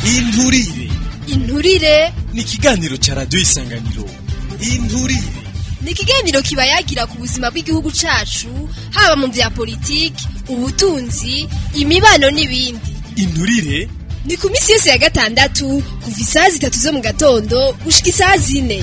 inturire inturire ni ikiganiro ca radiyo isanganiro inturire ni ikiganiro kiba yagira ku buzima bw'igihugu cacu haba mu vya politiki ubutunzi imibano n'ibindi inturire ni ku minsi yose ya gatandatu kuva isaha zitatu zo mu gatondo gushika isaha zine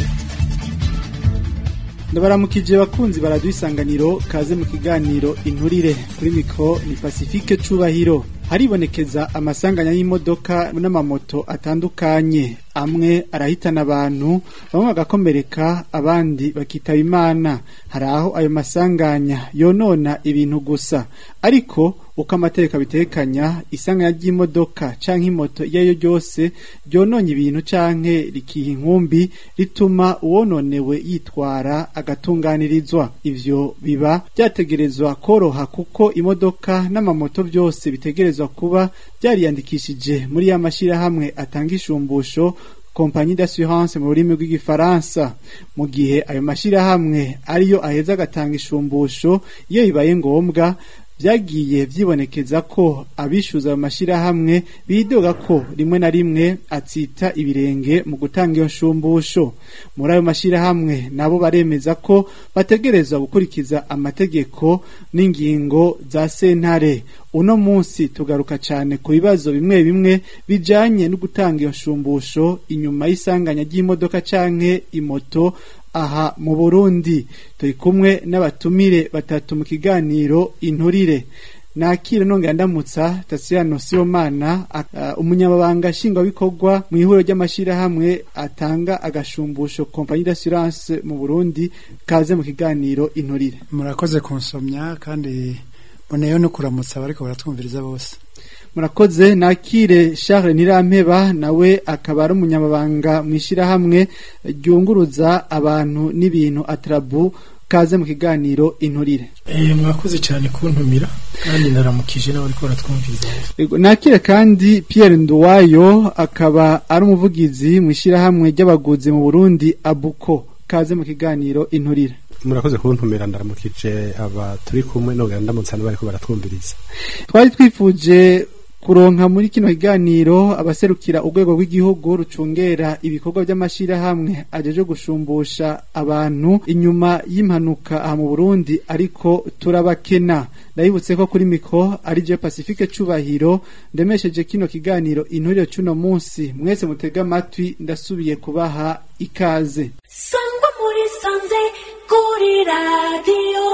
ndabaramukije bakunzi baradiyo isanganiro kaze mu kiganiro inturire kuri mikoro ni pacifique cubahiro haribonekeza amasanganya y'imodoka n'amamoto atandukanye amwe arahitana abantu bamwe bagakomereka abandi bakitaba imana hari aho ayo masanganya yonona ibintu gusa ariko uko amategeko abitekanya isanganya ry'imodoka canke imoto iyo ariyo ryose ryononye ibintu canke rikiha inkumbi rituma uwononewe yitwara agatunganirizwa ivyo biba byategerezwa koroha kuko imodoka n'amamoto byose bitegerezwa kuba byariyandikishije muri ya mashirahamwe atanga ishumbusho kompanyi d'assurance mu rurimi rw'igifaransa mu gihe ayo mashirahamwe ariyo aheza agatanga ishumbusho iyo bibaye ngombwa byagiye byibonekeza ko abishyuza ayo mashyirahamwe bidoga ko rimwe na rimwe atsita ibirenge mu gutanga iyo nshumbusho muri ayo mashyirahamwe nabo baremeza ko bategerezwa gukurikiza amategeko n'ingingo za sentare uno munsi tugaruka cyane ku bibazo bimwe bimwe bijanye no gutanga iyo nshumbusho inyuma y'isanganya ry'imodoka canke imoto aha mu Burundi turi kumwe n'abatumire batatu mu kiganiro inturire nakira nongera ndamutsa Tasiano Sibomana uh, umunyamabanga nshingwabikorwa mu ihuriro ry'amashirahamwe atanga agashumbusho kompanyi d'assurance mu Burundi kaze mu kiganiro inturire murakoze kunsomya kandi boneyeho no kuramutsa abariko baratwumviriza bose murakoze nakire Charles Nirampeba nawe akaba ari umunyamabanga mu ishyirahamwe ryunguruza abantu n'ibintu atrabu kaze mu kiganiro inturire eh mwakoze cyane kuntumira kandi naramukije n'abari ko baratwumviriza nakire kandi Pierre Nduwayo akaba ari umuvugizi mu ishyirahamwe ry'abaguzi mu Burundi abuko kaze mu kiganiro inturire murakoze kuntumira ndaramukije aba turi kumwe nongera ndamutsa n'abariko baratwumviriza twari twifuje kuronka muri kino kiganiro abaserukira urwego rw'igihugu rucungera ibikorwa by'amashirahamwe ajeje gushumbusha abantu inyuma y'impanuka aha mu Burundi ariko turabakena ndabibutse ko kuri miko ari je Pacifique cubahiro ndemesheje kino kiganiro inturire cuno munsi mwese mutega amatwi ndasubiye kubaha ikaze sangwa muri sanze kuri radiyo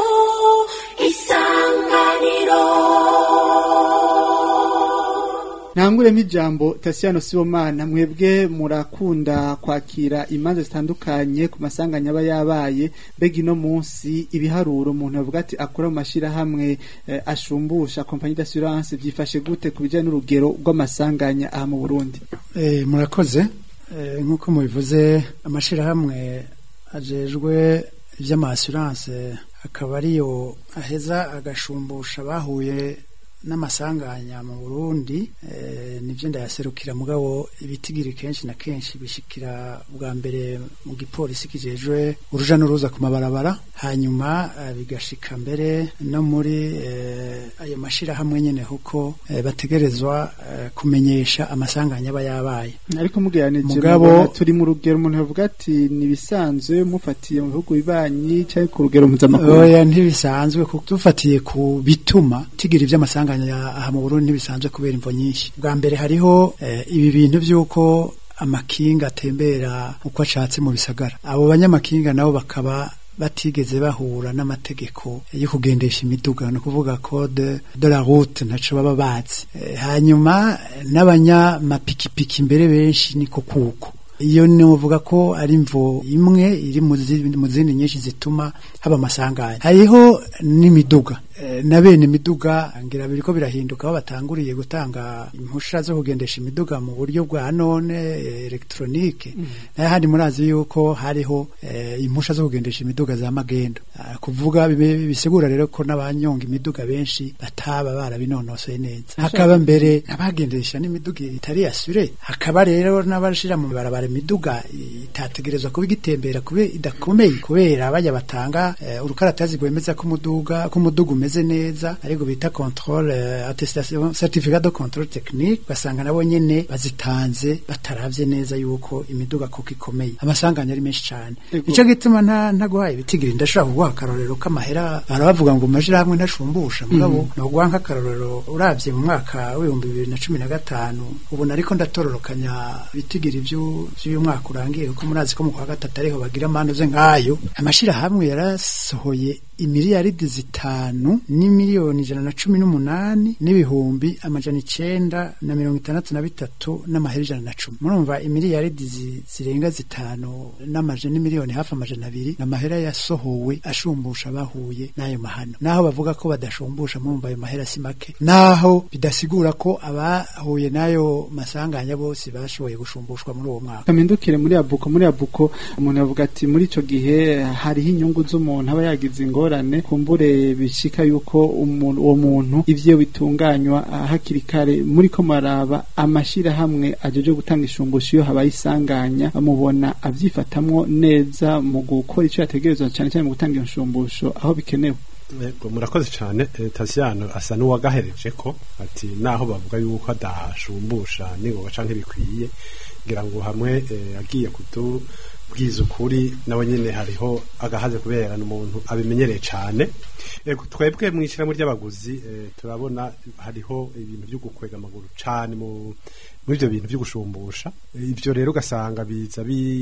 isanganiro ntanguremo ijambo Tasiano Sibomana mwebwe murakunda kwakira imanza zitandukanye ku masanganya aba yabaye mbega ino munsi ibiharuro umuntu avuga ati akora mu mashyirahamwe eh, ashumbusha kompanyi d'assurance byifashe gute ku bijyanye n'urugero rw'amasanganya aha mu Burundi eh, murakoze eh, nk'uko mubivuze amashyirahamwe ajejwe iby'amaassurance akaba ariyo aheza agashumbusha bahuye n'amasanganya mu Burundi eh, nivyo ndayaserukira mugabo ibitigiri kenshi na kenshi bishikira bwa mbere mu gipolisi kijejwe uruja n'uruza ku mabarabara hanyuma eh, bigashika mbere no muri eh, ayo mashirahamwe nyene kuko eh, bategerezwa eh, kumenyesha amasanganya aba yabaye ariko mugeranije Mugabo- mubona turi mu rugero umuntu avuga ati nibisanzwe mufatiye mu bihugu bibanyi cyangwa ku rugero mpuzamakungu oya ntibisanzwe kuko dufatiye ku bituma tigira ivy'amasanganya ya- aha mu Burundi ntibisanzwe kubera imvo nyinshi bwa mbere hariho eh, ibi bintu vy'uko amakinga atembera uko ashatse mu bisagara abo banyamakinga nabo bakaba batigeze bahura n'amategeko yo kugendesha imiduga no kuvuga code de la route ntaco baba bazi Eh, hanyuma n'abanyamapikipiki mbere benshi niko kuko iyo novuga ko ari imvo imwe iri mu zi- mu zindi nyinshi zituma haba amasanganya hariho n'imiduga Eh, na bene imiduga ngira biriko birahinduka aho batanguriye gutanga impusha zo kugendesha imiduga mu buryo bwa none eh, elektronike nayo handi murazi yuko hariho eh, impusha zo kugendesha imiduga za magendo Ah, kuvuga bibe- bisigura rero ko n'abanyonga imiduga benshi bataba barabinonosoye neza hakaba mbere n'abagendesha n'imiduga itari yasure hakaba rero n'abashira mu barabara imiduga itategerezwa kuba igitembera kube idakomeye kubera bajya batanga eh, urukaratazi rwemeza ko umuduga ko umuduga umeze bitameze neza ariko bita controle eh, attestation certificat de contrôle technique basanga nabo nyene bazitanze bataravye neza yuko imiduga koko ikomeye amasanganya ari menshi cyane Ego. ico gituma nta ntaguhaye ibitigiri ndashobora kuguha akarorero k'amahera barabavuga ngo amashirahamwe ntashumbusha mugabo noguha nk'akarorero uravye mu mwaka w'ibihumbi bibiri na cumi na gatanu ubu nariko ndatororokanya ibitigiri vyu- vy'uyu mwaka urangiye kuko murazi ko mu kwa gatatu ariho bagira amanuze nk'ayo amashirahamwe yarasohoye imiliyaridi zitanu n'imiliyoni ijana na cumi n'umunani n'ibihumbi amajana icenda na mirongo itandatu na bitatu n'amahera ijana na cumi murumva imiliyaridi zi- zirenga zitanu n'amajana n'imiliyoni hafi amajana abiri n'amahera yasohowe ashumbusha bahuye n'ayo mahano naho bavuga ko badashumbusha murumva ayo mahera si make naho bidasigura ko abahuye n'ayo masanganya bose bashoboye gushumbushwa muri uwo mwaka kamindukire muri abuko muri abuko umuntu yavuga ati muri ico gihe hariho inyungu z'umuntu aba yagize ingorane kumbure bishika yuko umuntu uwo muntu ivyo bitunganywa ah, hakiri kare muri ko maraba amashirahamwe ajeje gutanga ishumbusho iyo habaye isanganya mubona avyifatamwo neza mu gukora ico yategerezwa cyane cyane mu gutanga iyo nshumbusho aho bikenewe Yego, murakoze cyane eh, Tasiyano asa n'uwagahereje ko ati naho bavuga yuko adashumbusha n'ingoga canke bikwiye ngira ngo hamwe eh, agiye kutubwiza ukuri nawe nyene hariho agahaze kubera n'umuntu abimenyereye cane Yego, twebwe mu ishyirahamwe ry'abaguzi eh, turabona hariho ibintu byo gukwega amaguru cane mu muri ibyo bintu byo gushumbusha Eh, ibyo rero ugasanga biza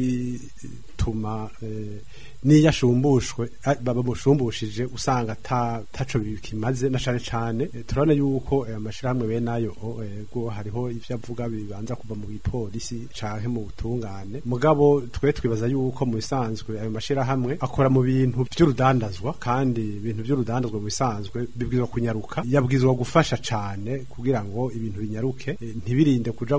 bituma eh, niyo ashumbushwe ah, baba musumbushije usanga ata taco bikimaze na cane cane Eh, turabona yuko eh, amashirahamwe bene ayo oh, eh, go hariho ivyo avuga bibanza kuva mu gipolisi canke mu butungane mugabo twe twibaza yuko mu bisanzwe ayo mashirahamwe akora mu bintu vy'urudandazwa kandi ibintu vy'urudandazwa mu bisanzwe bibwirizwa kunyaruka yabwirizwa gufasha cane kugira ngo ibintu binyaruke eh, ntibirinde kuja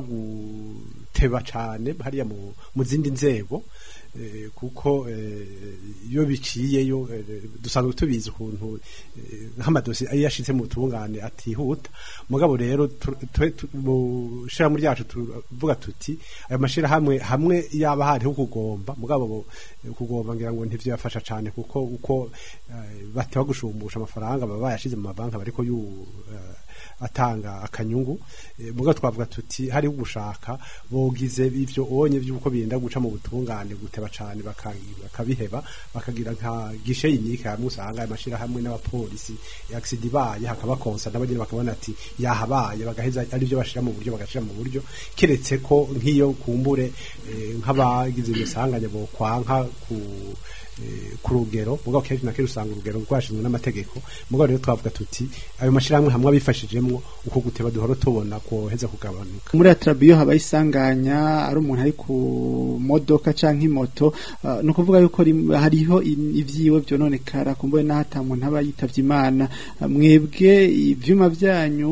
guteba cane hariya mu, mu zindi nzego eh, kuko eh, iyo biciyeyo eh, dusanzwe tubizi ukuntu eh, nk'amadosi iyo yashitse mu butungane atihuta mugabo rero tu- twe tu- mu shirahamwe ryacu tuvuga tuti ayo mashirahamwe hamwe yaba hariho kugomba mugabo bo- eh, kugomba ngira ngo ntivyo yafasha cane kuko uko eh, bateba gushumbusha amafaranga baba bayashize mu mabanki bariko yu eh, atanga akanyungu Eh, muga twavuga tuti hariho gushaka bogize ivyo onye vyuko birinda guca mu butungane guteba cane baka- bakabiheba bakagira nka gishe yinike hamwe usanga amashira hamwe n'abapolisi accident ibaye hakaba konsa n'abageni bakabona ati yahabaye bagaheza ari byo bashira mu buryo bagashira mu buryo keretse ko nk'iyo kumbure eh, nk'abagize imisanganya bo kwanka ku eh, ku rugero mugabo kenshi na kenshi usanga urugero rwashinzwe n'amategeko mugabo rero twavuga tuti ayo mashirahamwe hamwe abifashijemwo uko guteba duhora tubona koheza kugabanuka muri atrabiyo habaye isanganya ari umuntu ari ku modoka canke imoto uh, no kuvuga yuko rim- hariho in- ivyiwe vyononekara kumbuye naho ata muntu aba yitavye imana Uh, mwebwe ivyuma vyanyu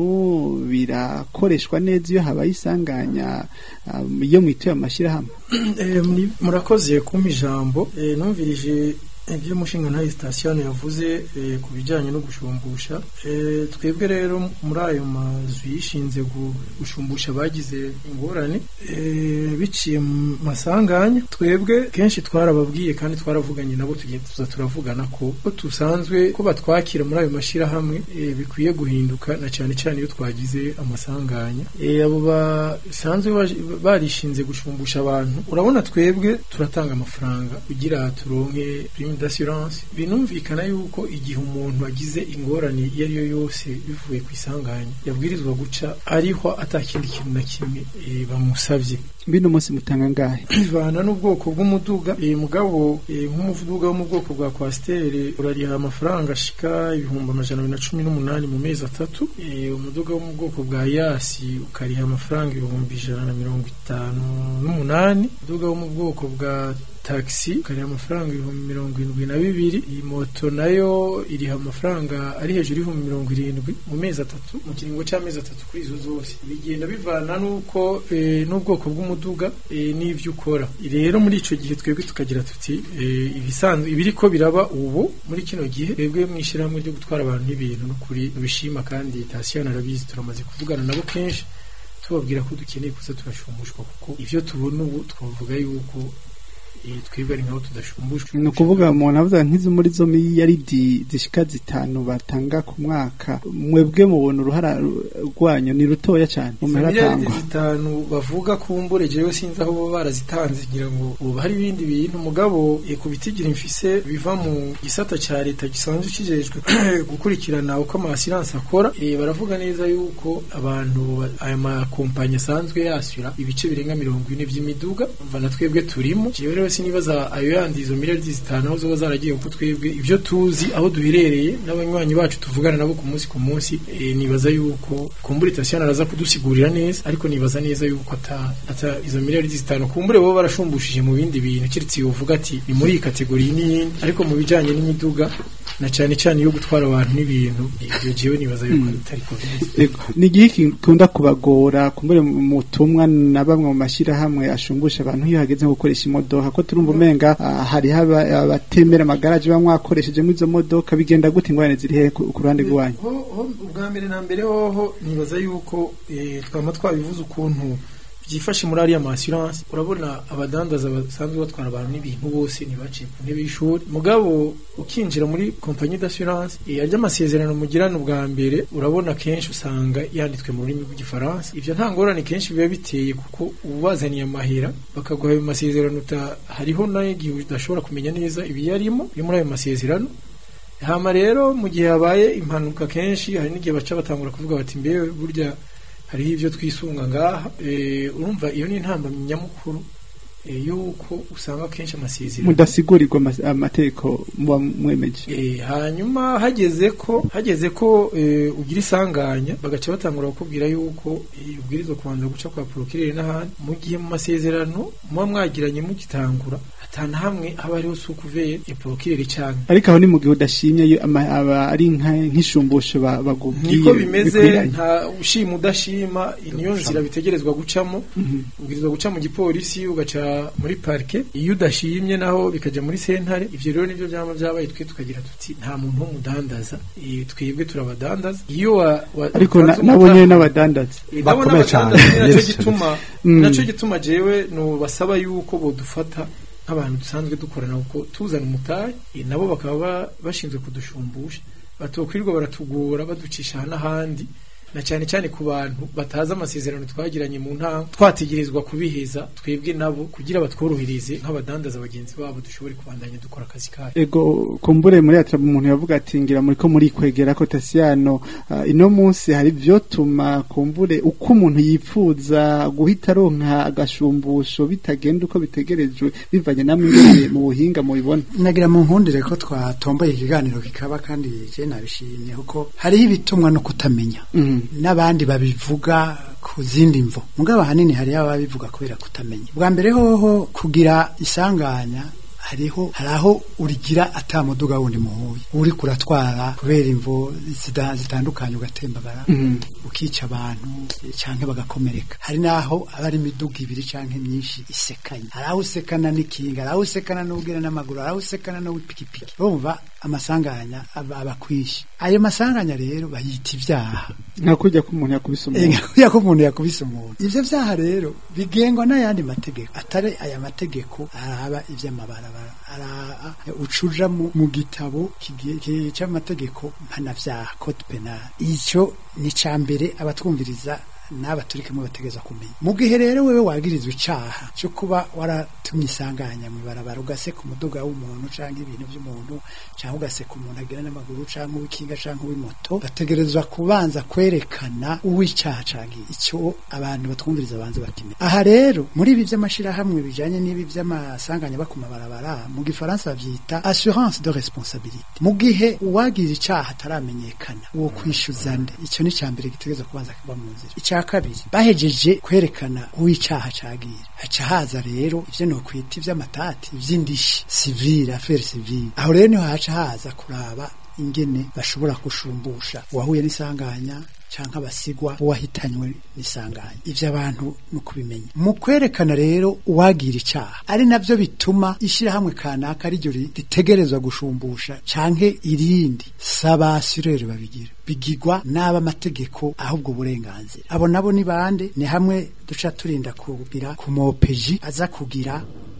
birakoreshwa neza iyo habaye isanganya um, iyo mwituye amashirahamwe Eh, muri- murakoze kumpa ijambo Eh, numvirije ibyo umushinga ntayo sitasiyo yavuze eh, ku bijyanye no gushumbusha Eh, twebwe rero muri ayo mazu yishinze gu- gushumbusha bagize ingorane eh, biciye mu masanganya twebwe kenshi twarababwiye kandi twaravuganye nabo tugiye tuza turavugana ko ko dusanzwe ko batwakira muri ayo mashyirahamwe eh, bikwiye guhinduka na cyane cyane iyo twagize amasanganya Eh, abo basanzwe baje- barishinze gushumbusha abantu urabona twebwe turatanga amafaranga kugira turonke prime d'assurance binumvikana yuko igihe umuntu agize ingorane iyo ari yo yose bivuye ku isanganya yabwirizwa guca ariho atakindi kintu na kimwe eh, bamusavye bino munsi mutanga ngahe bivana n'ubwoko bw'umuduga eh, mugabo eh, nk'umuduga wo mu bwoko bwa kwasiteri urariha amafaranga ashika ibihumbi amajana abiri na cumi n'umunani mu mezi atatu eh, umuduga wo mu bwoko bwa yasi ukariha amafaranga ibihumbi ijana na mirongo itanu n'umunani umuduga wo mu bwoko bwa taxi ukariha amafaranga ibihumbi mirongo irindwi na bibiri iyi moto nayo iriha amafaranga ari hejuru y'ibihumbi mirongo irindwi mu mezi atatu mu kiringo cy'amezi atatu kuri izo zose bigenda bivana n'uko eh, n'ubwoko bw'umuduga eh, n'ibyo ukora rero muri icyo gihe twebwe tukagira tuti eh, ibisanzwe ibiriko biraba ubu muri kino gihe twebwe mu ishyirahamwe ryo gutwara abantu n'ibintu n'ukuri bishima kandi tasiyana arabizi turamaze kuvugana nabo kenshi tubabwira ko dukeneye kuza turashumushwa kuko ivyo tubona ubu twavuga yuko eh, twebwe ari nkaho tudashumbushwe ni ukuvuga umuntu avuga nk'izo muri zo miliyaridi zishika zitanu batanga ku mwaka mwebwe mubona uruhara ru- rwanyu ni rutoya cyane mu mahera miliyaridi atangwa zitanu bavuga kumbure jewe sinzi aho baba barazitanze ngira ngo ubu hari ibindi bintu mugabo eh, ku bitigira mfise biva mu gisata ca leta gisanzwe kijejwe gukurikirana uko amasiranse akora eh, baravuga neza yuko abantu ba- aya makompanyi asanzwe yashyura ibice birenga mirongo ine vy'imiduga umva na twebwe turimo jewe rero sinibaza ayo yandi izo miliyaridi zitanu aho zoba zaragiye kuko twebwe ibyo tuzi aho duherereye n'abanywanyi bacu tuvugana nabo ku munsi ku munsi eh, nibaza yuko kumbura itasiyani araza kudusigurira neza ariko nibaza neza yuko ata, ata izo miliyaridi zitanu kumbure bo barashumbushije mu bindi bintu kiretse yovuga ati ni muri iyi kategori n'iyindi ariko mu bijanye n'imiduga na cyane cyane yo gutwara abantu n'ibintu ibyo jewe nibaza yuko atari ko bimeze Ego, ni igihe gikunda kubagora kumbure mu tumwa na bamwe mu mashyirahamwe ashumbusha abantu iyo hageze nko gukoresha imodoka ko turumva umenga ah, hariho aba- abatemera amagaraje bamwe mwakoreshejemo izo modoka bigenda gute ingorane ziri hehe ku ku ruhande rwanyu ho ho ubwa mbere na mbere hoho nibaza yuko eh, twama twabivuze ukuntu byifashe muri ariya massurance urabona abadandaza basanzwe batwara abantu n'ibintu bose ntibaciye ku ntebe y'ishuri mugabo ukinjira muri kompanyi d'assurance eh, arya amasezerano mugirana ubwa mbere urabona kenshi usanga yanditswe mu rurimi rw'igifaransa ivyo nta ngorane kenshi biba biteye kuko ubazaniye amahera bakaguha ayo masezerano uta- hariho n'igihe udashobora kumenya neza ibiyarimo biri muri ayo masezerano hama rero mu gihe habaye impanuka kenshi hari n'igihe baca batangura kuvuga bati mbewe burya hariho ibyo twisunga ngaha Eh, urumva iyo ni intambamyi nyamukuru eh, yuko usanga kenshi amasezerano mudasigurirwa ama- amategeko muba mwemeje Eh, hanyuma hageze ko hageze ko eh, ugira isanganya bagaca batangura kukubwira yuko eh, ubwirizwa kubanza guca kwa procureur n'ahandi mu gihe mu masezerano muba mwagiranye mugitangura atana hamwe haba hariho sukuvere ya procureur cyane ariko aho ni mu gihe udashimye iyo ama- aba ari nka- nk'ishumbusho ba- bakubwiye niko bimeze bikwiranye. nta ushima udashima niyo nzira bitegerezwa gucamo ubwirizwa guca mu gipolisi ugaca muri parike iyo udashimye naho bikaja muri sentare ivyo rero nivyo vyama vyabaye twe tukagira tuti nta muntu w'umudandaza eh, twebwe turabadandaza iyo wa, wa, ariko na- utanze nabo umuta- nyene n'abadandaza Eh, nabo Bakomeye n'abadandaza cane. ni naco Yes, gituma Mm. naco gituma jewe no basaba yuko bodufata nk'abantu dusanzwe dukorana kuko tuzana umutahe eh, nabo bakaba ba- bashinzwe kudushumbusha batokwirirwa baratugora baducisha aha n'ahandi na cyane cyane ku bantu batazi amasezerano twagiranye mu ntango twategerezwa kubiheza twebwe nabo kugira batworohereze nk'abadandaza bagenzi babo dushobore kubandanya dukora akazi kacu ego kumbure muri atraba umuntu yavuga ati ngira muri ko muri kwegera ko Tasiano uh, ino munsi hari vyotuma kumbure uko umuntu yipfuza guhita ronka agashumbusho bitagenda uko bitegerejwe bivanye namwe ingene mu buhinga mu bibona nagira mu nkundire ko twatomboye ikiganiro kikaba kandi je nabishimye kuko hariho ibitumwa no kutamenya mm. n'abandi babivuga ku zindi mvo mugabo ahanini hariho ababivuga kubera kutamenya bwa mbere hoho kugira isanganya hariho hari aho urigira atamuduga wundi muhuye uri kuratwara kubera imvo zida- zitandukanye ugatembagara Mm. ukica abantu canke bagakomereka hari naho aba ari imiduga ibiri canke myinshi isekanye hari aho usekana n'ikinga hari aho usekana n'ubwira n'amaguru hari aho usekana n'uwipikipiki urumva amasanganya aba aba kwinshi ayo masanganya rero bayita ivyaha nka kurya ko umuntu yakubise umuntu Ega ko umuntu yakubise umuntu ivyo vyaha rero bigengwa n'ayandi mategeko atari aya mategeko araba ivy'amabarabara araba ucuja mu, mu gitabo kigiye- ki- c'amategeko mpanavyaha code penal ico ni ca mbere abatwumviriza n'aba turi kumwe bategeza kumenya mu gihe rero wewe wagirizwa icaha cyo kuba waratumye isanganya mu barabara ugaseka umuduga w'umuntu canke ibintu vy'umuntu canke ugaseka umuntu agira n'amaguru canke uw'ikinga canke uw'imoto bategerezwa kubanza kwerekana uw'icaha canke ico abantu batwumviriza banze bakimenya aha rero muri ibi vy'amashirahamwe bijanye n'ibi vy'amasanganya bako mabarabara mu gifaransa bavyita assurance de responsabilité mu gihe uwagize icaha ataramenyekana uwo kwishyuza nde ico ni ca mbere gitegerezwa kubanza kuba mu nzira icya kabiri bahejeje kwerekana uw'icaha cagira haca haza rero ivyo nokwita ivy'amatati ivy'indishi civile affaire civile aho rero niho haca haza kuraba ingene bashobora gushumbusha uwahuye n'isanganya canke abasigwa uwahitanywe n'isanganya ivyo abantu ni ukubimenya mu kwerekana rero uwagira icaha ari navyo bituma ishirahamwe kanaka ariryo ri- ritegerezwa gushumbusha canke irindi saba assureur babigira bigirwa n'aba amategeko ahubwo burenganzira abo nabo ni bande ni hamwe duca turinda kugira ku mopeji aza kugira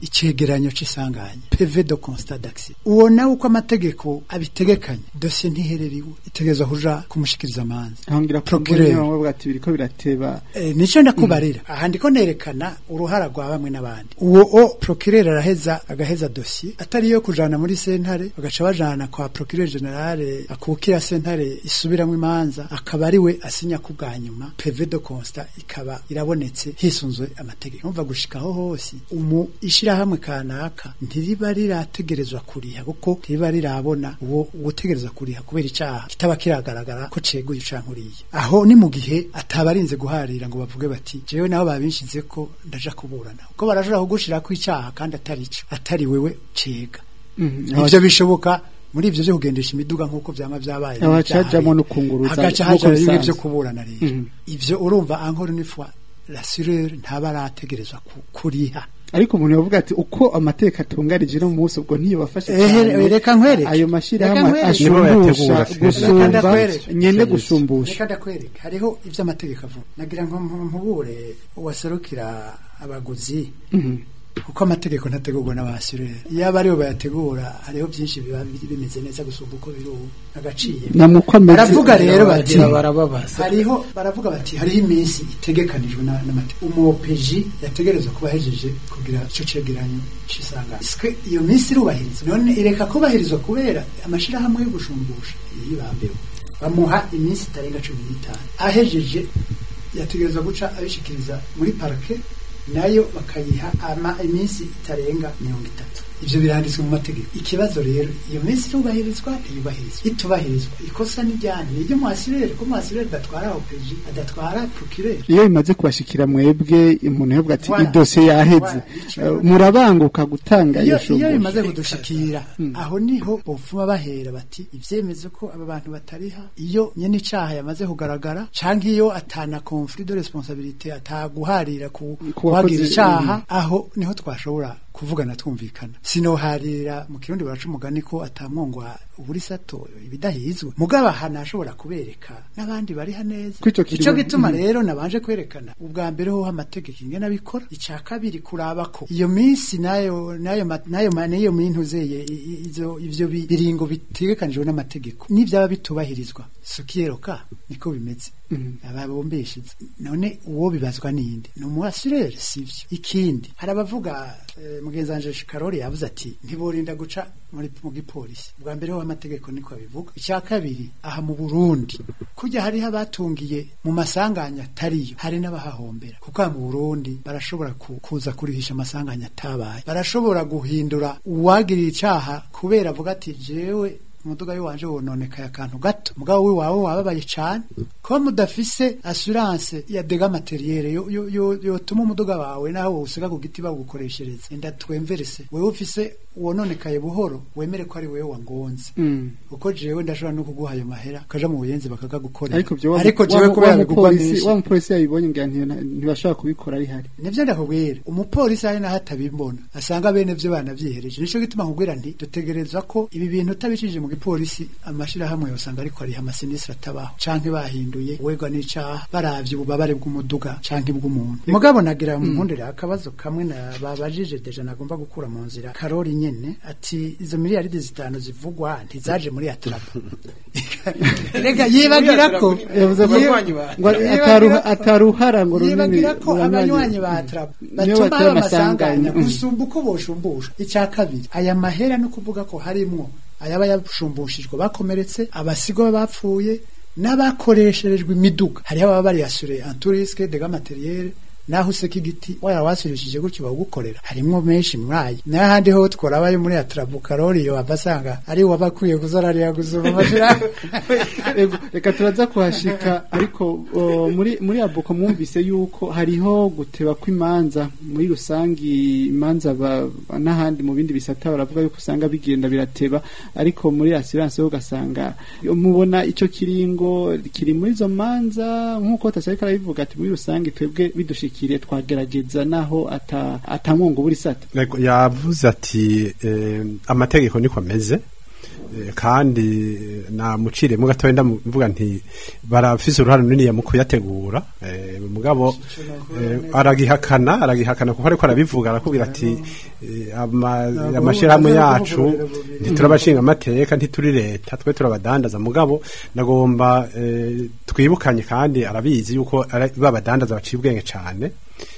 icegeranyo c'isanganya PV de constat d'accident uwo nawe uko amategeko abitegekanye dosiye ntihereriwe itegerezwa kuja kumushikiriza amanza aho ngira Procureur. procureur bavuga ati biriko birateba Eh, nico ndakubarira aha ndiko nerekana uruhara rwa bamwe n'abandi uwo o procureur araheza agaheza dossier atari yo kujana muri sentare bagaca bajana kwa procureur general akukira sentare isubiramwo imanza akaba ari we asinya ku bwa nyuma PV de constat ikaba irabonetse hisunzwe amategeko umva gushikaho hose umu ishirahamwe kanaka ntiriba rirategerezwa kuriha kuko ntiriba rirabona uwo utegerezwa kuriha kubera icaha kitaba kiragaragara ko ceguye cankuriye aho ni mu gihe atabarinze guharira ngo bavuge bati jewe naho babinshize ko ndaja kuburana ko barashobora kugushirako icaha kandi atari ico atari wewe cega ivyo bishoboka muri ivyo vyo kugendesha imiduga nk'uko vyama vyabaye Abacajamwo no kunguruza hagaca nk'uko haja bimwe bisanzwe. vyo kuburana rero Mhm. ivyo urumva encore une fois l'assureur ntaba arategerezwa ku- kuriha ariko umuntu yavuga ati uko amateka atunganije no munsi ubwo ntiyo bafasha Ehe, reka nkwereke. ayo Reka mashirahamwe nkwereke. Nibo ashumbusha bayategura, gusumba Reka ndakwereke. nyene gushumbusha reka ndakwereka hariho ivyo amategeko avuga nagira ngo mpu- mpubure uwaserukira abaguzi Mhm. kuko amategeko ntategurwa n'abasirere iyo aba aribo bayategura hariho byinshi biba bi- bimeze neza gusumba uko biri ubu agaciye namuko ameze baravuga rero bati Baragira barababaza hariho baravuga bati hariho iminsi itegekanijwe na- n'amategeko umupeji yategerezwa kuba ahejeje kugira ico cegeranyo c'isangano Iswe iyo minsi irubahirizwa none ireka kubahirizwa kubera amashirahamwe yo gushumbusha yibambewe bamuha iminsi itarenga cumi n'itanu ahejeje yategerezwa guca abishikiriza muri parike nayo bakayiha ama iminsi itarenga mirongo itatu ivyo biranditswe mu mategeko ikibazo rero iyo minsi irubahirizwa ntiyubahirizwa itubahirizwa ikosa n'ijyanye niryo mwasirere ko mwasirere adatwara opeji adatwara procureur iyo bimaze kubashikira mwebwe umuntu yavuga ati Voilà. idosiye yaheze Voilà. Eh, murabanguka gutanga iyo iyo iyo shumbusha bimaze kudushikira aho niho bopfuma bahera bati ivyemeze ko aba bantu batariha iyo nyene icaha yamaze kugaragara canke iyo atana conflit de responsabilité ataguharira ku Ku wakoze- kuhagira icaha aho niho twashobora kuvugana twumvikana sinoharira mu kirundi baraca umugani ko atamwongwa uburi sato ibidahizwe mugabo aha nashobora kubereka n'abandi bariha neza Ko ico kiri ico mu- gituma Mhm. rero nabanje kwerekana ubwa mbere ho amategeko ingene abikora ica kabiri kuraba ko iyo minsi nayo nayo ma- nayo ma- niyo mintuzeye izo ivyo bi- biringo bitegekanijwe n'amategeko n'ivyaba bitubahirizwa sukiyeroka niko bimeze ababombeshize none uwo bibazwa ninde ni umuasirere sivyo ikindi hari abavuga eh, mugenzi wanje Karori yavuze ati ntiborinda guca muri mu gipolisi bwa mbere ho amategeko niko abivuga icya kabiri aha mu Burundi kujya hariho abatungiye mu masanganya atariyo hari n'abahahombera kuko aha mu Burundi barashobora ku- kuza kurihisha amasanganya atabaye barashobora guhindura uwagirira icaha kubera avuga ati jewe umuduga w'iwanje wononekaye akantu gato mugabo wiwawe wababaye cane kuba mudafise assurance ya dega materiere yo- yo- yo- yotuma umuduga wawe naho wowusiga ku giti bawukoreshereza enda twemverese wewe ufise wononekaye buhoro wemere ko ari wewe wangonze Mm. kuko jewe ndashobora no kuguha ayo mahera ukaja mu buyenzi bakagagukorera ariko byo wa- ariko wa- jewe wa- kubera wa bigugwa mupolisi- menshi wa mupolisi yabibonye ngira ntiyo- ntibashobora kubikora ari hari nivyo ndakubwira umupolisi ari naho atabimbona asanga bene vyo banavyihereje nico gituma nkubwira nti dutegerezwa ko ibi bintu utabicishije mu gipolisi amashirahamwe yosanga ariko ariho amasinisitiri atabaho canke bahinduye uwegwa n'icaha baravye ububabare bw'umuduga canke bw'umuntu mugabo nagira mu mpundire akabazo kamwe na babajije deja nagomba gukura mu nzira karori nyene ati izo miliyaridi zitanu zivugwa ntizaje muri atrapo rega yibagira ko yavuze ko Abanywanyi ba- ngo Yibagira ataruha- ko- ataruhara ngo runini yibagira ko mu banywanyi- abanywanyi ba trap niyo batuma batera haba amasanganya amasanganya gusumba uko boshumbusha icya kabiri aya mahera no kuvuga ko harimwo ayaba yashumbushijwe bakomeretse abasigwa bapfuye n'abakoresherejwe imiduga hariho ababa bari asure anturiske dega materiel naho useka igiti waya wasurishije gutyo bawugukorera harimwo menshi muri ayo n'ahandi ho tworabayo muri atrabu karori yo abasanga ari wabakwiye kuzararira gusoma amashira Ego, reka turaza kuhashika ariko o, muri muri abuko mwumvise yuko hariho guteba kw'imanza muri rusangi imanza ba- n'ahandi mu bindi bisata baravuga yuko usanga bigenda birateba ariko muri assurance yo ugasanga yo mubona ico kiringo kiri muri izo manza nk'uko tasarika arabivuga ati muri rusangi twebwe bidushikiriye twagerageza naho ata atamwongo buri sata Yego, yavuze ati eh, amategeko niko ameze Eh, kandi namuciremo gatoya ndamuvuga nti barafise uruhare runini mu kuyategura eh, mugabo eh, aragihakana aragihakana kuko ariko arabivuga arakubwira ati eh, ama- amashirahamwe yacu ntiturabashinga amateka ntituri leta twe turabadandaza mugabo nagomba eh, twibukanye kandi arabizi yuko ara- babadandaza baciye ubwenge cane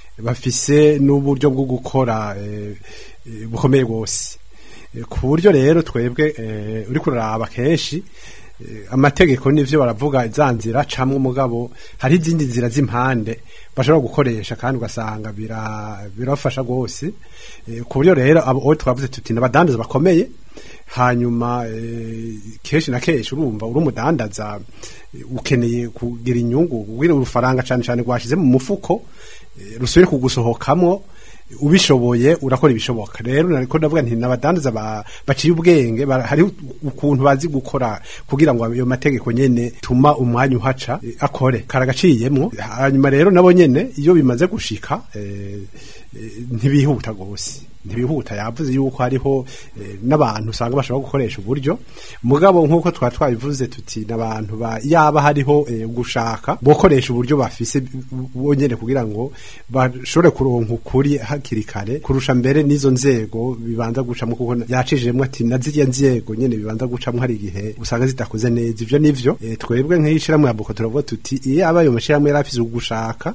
bafise n'uburyo bwo gukora eh, eh, bukomeye rwose Eh, ku buryo rero twebwe eh, uri kuraraba kenshi eh, amategeko nivyo baravuga za nzira camwe umugabo hari izindi nzira z'impande bashobora gukoresha kandi ugasanga bira- birafasha rwose Eh, ku buryo rero abo abo twavuze tuti n'abadandaza bakomeye hanyuma eh, kenshi na kenshi urumva uri umudandaza eh, ukeneye kugira inyungu kugira urufaranga cane cane rwashize mu mufuko eh, rusubire kugusohokamwo ubishoboye urakora ibishoboka rero nariko ndavuga nti nabadandaza ba- baciye ubwenge ba- hari ukuntu bazi gukora kugira ngo ayo mategeko nyene tuma umwanya uhaca eh, akore karagaciyemwo hanyuma rero nabo nyene iyo bimaze gushika eh, eh, ntibihuta gose ntibihuta yavuze yuko hariho eh, n'abantu usanga bashobora gukoresha uburyo mugabo nk'uko twari twabivuze tuti n'abantu ba yaba hariho eh, gushaka bokoresha uburyo bafise bonyene kugira ngo bashobore kuronka ukuri hakiri kare kurusha mbere n'izo nzego bibanza gucamo kuko yacijemwe ati na ziriya nzego nyene bibanza gucamo hari igihe usanga zidakoze neza ivyo nivyo eh, twebwe nk'ishirahamwe ya Boko turavuga tuti iyo aba ayo mashirahamwe yari afise ugushaka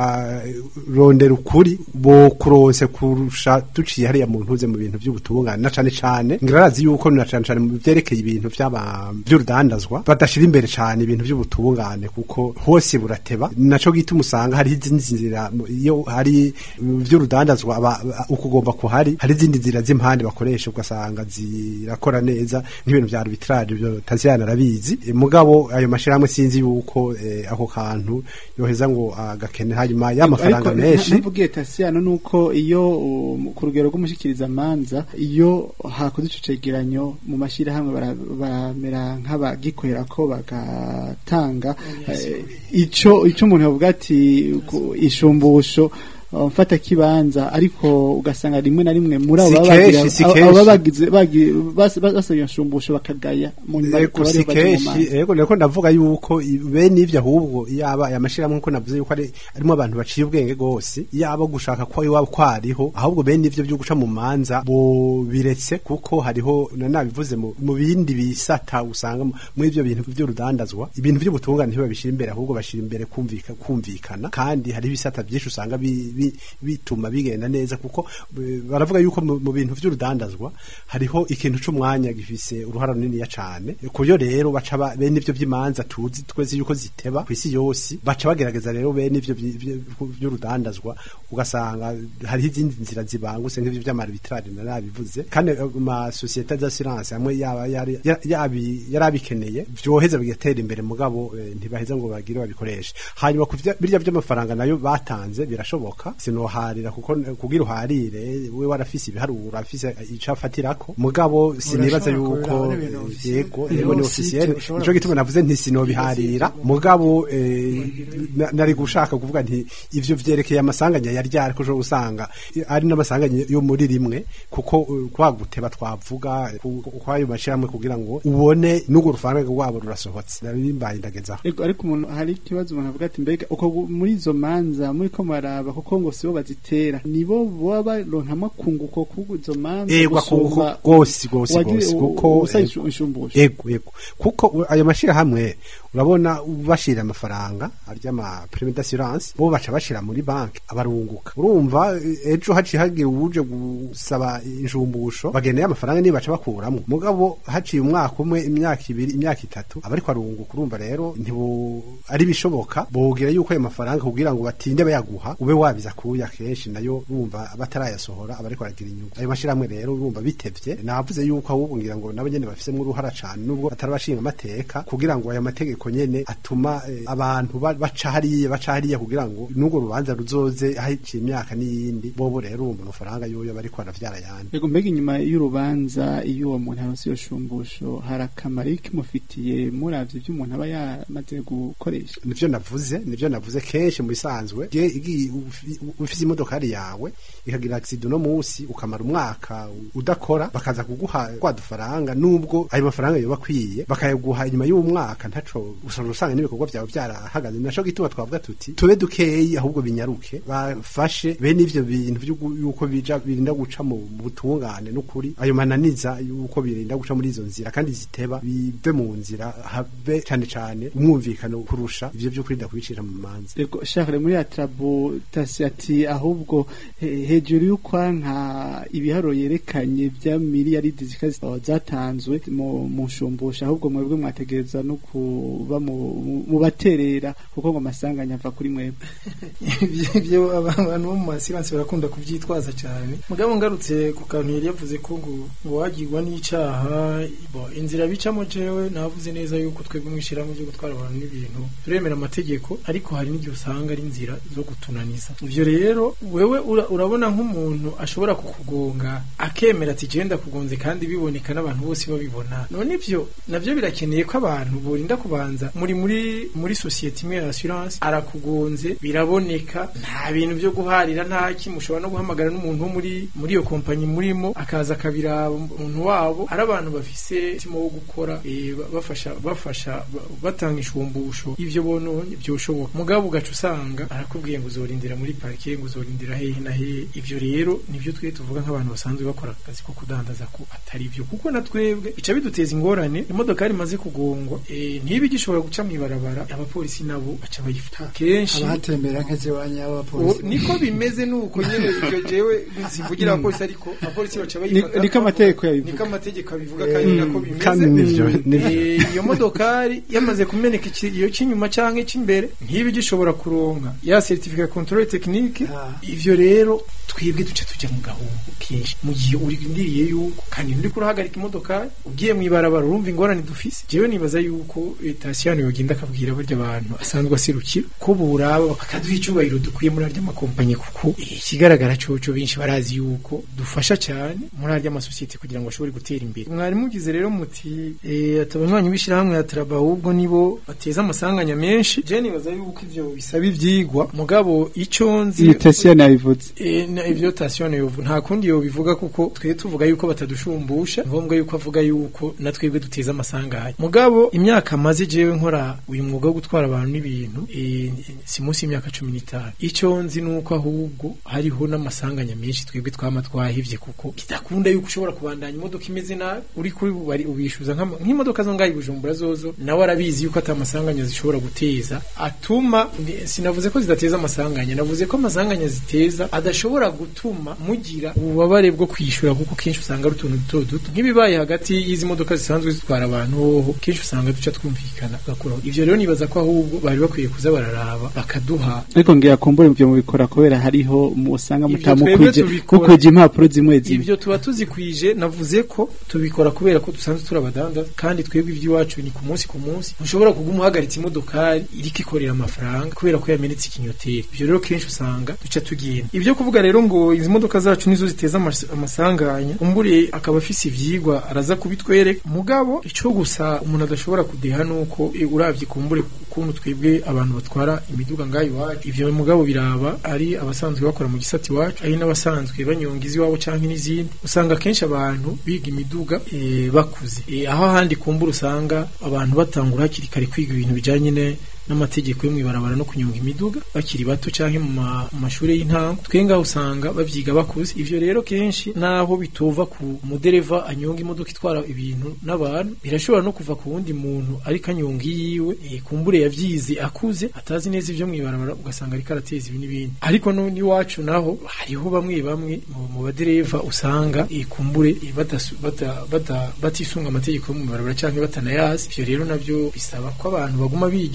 akarondera ukuri bo kuronse kurusha duciye hariya mu ntuze mu bintu by'ubutungane na cane cane ngirazi yuko na cane cane mu vyerekeye ibintu vy'aba by'urudandazwa badashira imbere cane ibintu by'ubutungane kuko hose burateba naco gituma usanga hari izindi nzira iyo hari vy'urudandazwa aba- ukugomba kuhari hari izindi nzira z'impande bakoresha ugasanga zirakora neza nk'ibintu vya arbitrage byo taziyana arabizi E, mugabo ayo mashirahamwe sinzi yuko eh, ako kantu yoheza ngo agakene hanyuma y'amafaranga menshi navugiye tasiyano nuko iyo um, ku rugero rw'umushikiriza amanza iyo hakoze ico cegeranyo mu mashirahamwe bara- baramera nk'abagikorera ko bagatanga eh, ico ico umuntu yavuga ati ku- ishumbusho uh, mfata kibanza ariko ugasanga rimwe na rimwe muri abo Si baba bagira- kenshi, si abo- kenshi. abo bagize bagi- bas- bas- basabye inshumbusho bakagaya mu nyuma Ego bakaba si aribo baja mu kenshi manza. ego niko ndavuga yuko i- bene ivyo ahubwo yaba aya mashirahamwe nkuko navuze yuko ari arimo abantu baciye ubwenge gose yaba gushaka ko iwabo kwariho ahubwo bene ivyo byo guca mu manza bo biretse kuko hariho na nabivuze mu, mu bindi bisata usanga mu- muri ivyo bintu vy'urudandazwa ibintu vy'ubutungane ntibabishira imbere ahubwo bashira imbere kumvika kumvikana kandi hari ibisata byinshi usanga bi, bi, bituma bigenda neza kuko eh, baravuga yuko mu, mu bintu vy'urudandazwa hariho ikintu c'umwanya gifise uruhara runini cane kuyo rero baca ba- bene ivyo vy'imanza tuzi twese yuko ziteba kwisi yose baca bagerageza rero bene ivyo vyi- vyi- vy'urudandazwa ugasanga hariho izindi nzira zibanguse nk'ivyo vy'amarbitrage narabivuze kandi eh, ma societe d'assurance amwe yaba yari ya- yabi- yarabikeneye vyoheza bigatera imbere mugabo eh, ntibaheza ngo bagire babikoreshe hanyuma ku vya- birya vy'amafaranga nayo batanze birashoboka sinoharira kuko eh, kugira uharire we warafise ibiharuro afise ico afatirako mugabo sinibaza Urashobora yuko kubiraba n'ibintu eh, officiel. yego Biri yego ni officiel, officiel ushobora nico gituma navuze nti sinobiharira mugabo eh, na- nari gushaka kuvuga nti ivyo vyerekeye amasanganya yari ryari ko ushobora usanga eh, ari n'amasanganya yo muri rimwe kuko eh, kwa guteba twavuga eh, ku- ku- kwayo mashiramwe kugira ngo ubone n'urwo rufaranga rwabo rurasohotse nabimbaye ndagezaho Ego ariko umuntu hari ikibazo umuntu avuga ati mbega uko gu- muri izo manza muri ko maraba kuko ngo sibo bazitera nibo baba baronkamo kunguko kuko izo manza Ego gusumba gose gose uwagira- gose u- kuko usaba eh, inshu- inshumbusho ego ego kuko u- ayo mashirahamwe urabona bashira amafaranga arya ama prime d'assurance bo baca bashira muri banki abarunguka urumva eh, ejo haciye hagiye uje gusaba inshumbusho bageneye amafaranga niba baca bakuramwo mugabo haciye umwaka umwe imyaka ibiri imyaka itatu abariko arunguka urumva rero ntibo ari bishoboka bogira yuko ayo mafaranga kugira ngo batinde bayaguha ube wabiza kuya kenshi nayo urumva batarayasohora abariko baragira inyungu ayo mashirahamwe rero urumva bitevye navuze yuko ahubwo ngira ngo nabo nyene bafisemwo uruhara cane nubwo batarabashinga amateka kugira ngo aya mategeko amategeko nyene atuma eh, abantu ba- baca hariya baca hariya kugira ngo n'urwo rubanza ruzoze haciye imyaka n'iyindi bobo rero uwo mafaranga yoyo bariko baravyara yandi Ego mbega inyuma y'urubanza iyo uwo muntu aronse iyo shumbusho hari akamaro kimufitiye muravye ibyo umuntu aba yamaze gukoresha nivyo navuze nivyo navuze kenshi mu bisanzwe je igiye ufi- ufise imodokari yawe ikagira accident no musi ukamara umwaka udakora bakaza kuguha kwa dufaranga nubwo ayo mafaranga yoba akwiye bakayaguha inyuma y'umwaka ntaco usanga usanga n'ibikorwa vyawe vyarahagaze naco gituma twavuga tuti tube dukeyi ahubwo binyaruke bafashe bene ivyo bintu vy'ugu- yuko bija birinda guca mu mu butungane n'ukuri ayo mananiza yuko birinda guca muri izo nzira kandi ziteba bive mu nzira habe cane cane umwumvikano kurusha ivyo vyo kwirinda kubicira mu manza Ego Charles muri atrabo tasi ati ahubwo he- hejuru y'ukwanka ibiharo yerekanye vya miliyaridi zikazi zatanzwe mu mu nshumbusha ahubwo mwebwe mwategereza no kuba mu mu baterera kuko ngo amasanganya ava kuri mwebwe Ibyo- ibyo abantu bo mu masiransi barakunda kubyitwaza cyane mugabo ngarutse ku kantu yari yavuze ko ngo ngo wagirwa n'icaha bo inzira bicamo jewe navuze neza yuko twebwe mwishirahamwe ryo gutwara abantu n'ibintu turemera amategeko ariko hari n'igihe usanga ari inzira zo gutunaniza ivyo rero wewe ura- urabona nk'umuntu ashobora kukugonga akemera ati genda kugonze kandi biboneka n'abantu bose babibona none ivyo navyo birakeneye ko abantu borinda kubanza muri muri muri sosiyete imwe ya assurance arakugonze biraboneka nta bintu byo guharira nta ki mushobora no guhamagara n'umuntu wo muri muri iyo kompanyi murimo akaza akabiraba umuntu wabo ari abantu bafise umutima wo gukora eh, ba- bafasha bafasha ba- batanga ishumbusho ivyo bononye byoshoboka mugabo ugaca usanga arakubwiye ngo uzorindira muri parike ngo uzorindira hehe na hehe ivyo rero nivyo twe tuvuga nk'abantu basanzwe bakora akazi ko kudandaza ko atari byo kuko na twebwe bica biduteza ingorane imodoka imaze kugongwa eh, ntibe igishobora guca mw'ibarabara abapolisi nabo baca bayifata kenshi abahatembera nk'iziwanya ubu b'abapolisi niko bimeze nuko nyene ibyo jewe sivugira abapolisi ariko abapolisi baca bayifata niko amategeko yabivuga. niko amategeko abivuga kandi nako bimeze kandi nivyo nivyo Eh, iyo modokari yamaze kumeneka ikiriyo cy'inyuma canke cy'imbere ntibe gishobora kuronka ya certificat controle technique Ah. ivyo rero twebwe duce tujya mu gahungu kenshi mu gihe urindiriye yuko kandi uri kurahagarika imodokari ugiye mu ibarabara urumva ingorane dufise jewe nibaza yuko etasiyano yogenda akabwira barya abantu asanzwe aserukira ko buraba bakaduha icyubahiro dukwiye muri arya makompanyi kuko eh, ikigaragara coco benshi barazi yuko dufasha cyane muri arya masosiyete kugira ngo ashobore gutera imbere mwari mugize rero muti eh, ati abanywanyi b'ishyirahamwe ya traba ahubwo nibo bateza amasanganya menshi je nibaza yuko ivyo bisaba ivyigwa mugabo ico nzi iyi tasiyo nabivuze E, na ivyo tasiyone yovu nta kundi yo bivuga kuko twe tuvuga yuko batadushumbusha ngombwa yuko avuga yuko na twebwe duteza amasanganya mugabo imyaka maze jewe nkora uyu mwuga wo gutwara abantu n'ibintu e, si munsi y'imyaka cumi n'itanu ico nzi nuko ahubwo hariho n'amasanganya menshi twebwe twama twahivye kuko kidakunda yuko ushobora kubandanya imodoka imeze nabi uri kuri bari ubishuza nk'ama- nk'imodoka zo ngaho i bujumbura zozo nawe arabizi yuko ata amasanganya zishobora guteza atuma ni- sinavuze ko zidateza amasanganya navuze ko amasanganya ziteza adashobora gutuma mugira ububabare bwo kwishyura kuko kenshi usanga ari utuntu duto duto nk'ibibaye hagati y'izi modoka zisanzwe zitwara abantu hoho kenshi usanga duca twumvikana gakuraho ivyo rero nibaza ko ahubwo bari bakwiye kuza bararaba bakaduha ariko ngira kumbura ivyo mubikora kubera hariho mu- usanga Ivyo mutamukwije twebwe tubikora. mukwije impapuro zimwe zimwe ibyo tuba tuzikwije navuze ko tubikora kubera ko dusanzwe turi abadanda kandi twebwe iby'iwacu ni ku munsi ku munsi ntushobora kuguma uhagaritse imodokari iriko ikorera amafaranga kubera ko yamenetse ikinyoteri ibyo rero kenshi usanga duca tugenda ibyo kuvuga rero ngo izi modoka zacu nizo ziteza amas- amasanganya umbure akaba afise ivyigwa araza kubitwereka mugabo ico gusa umuntu adashobora kudeha nuko e, uravye kumbure ukuntu twebwe abantu batwara imiduga ngaho iwacu ivyo mugabo biraba ari abasanzwe bakora mu gisati iwacu ari n'abasanzwe banyonga iziwabo canke n'izindi usanga kenshi abantu biga imiduga e, bakuze e, aho ahandi kumbura usanga abantu batangura hakiri kare kwiga ibintu bijanye ne n'amategeko yo mwibarabara no kunyonga imiduga bakiri bato canke mu ma- mu mashure y'intango twe ngaho usanga bavyiga bakuze ivyo rero kenshi naho bitova ku mudereva anyonga imodoka itwara ibintu n'abantu birashobora no kuva ku wundi muntu ariko anyonga iyiwe eh, kumbure yavyize akuze atazi neza ivyo mwibarabara ugasanga ariko arateza ibi n'ibindi ariko no n'iwacu naho hariho bamwe bamwe mu- mu badereva usanga eh, kumbure eh, badasu- bata- bata- batisunga amategeko yo mu mwibarabara canke batanayazi ivyo rero navyo bisaba ko abantu baguma bigishwa buri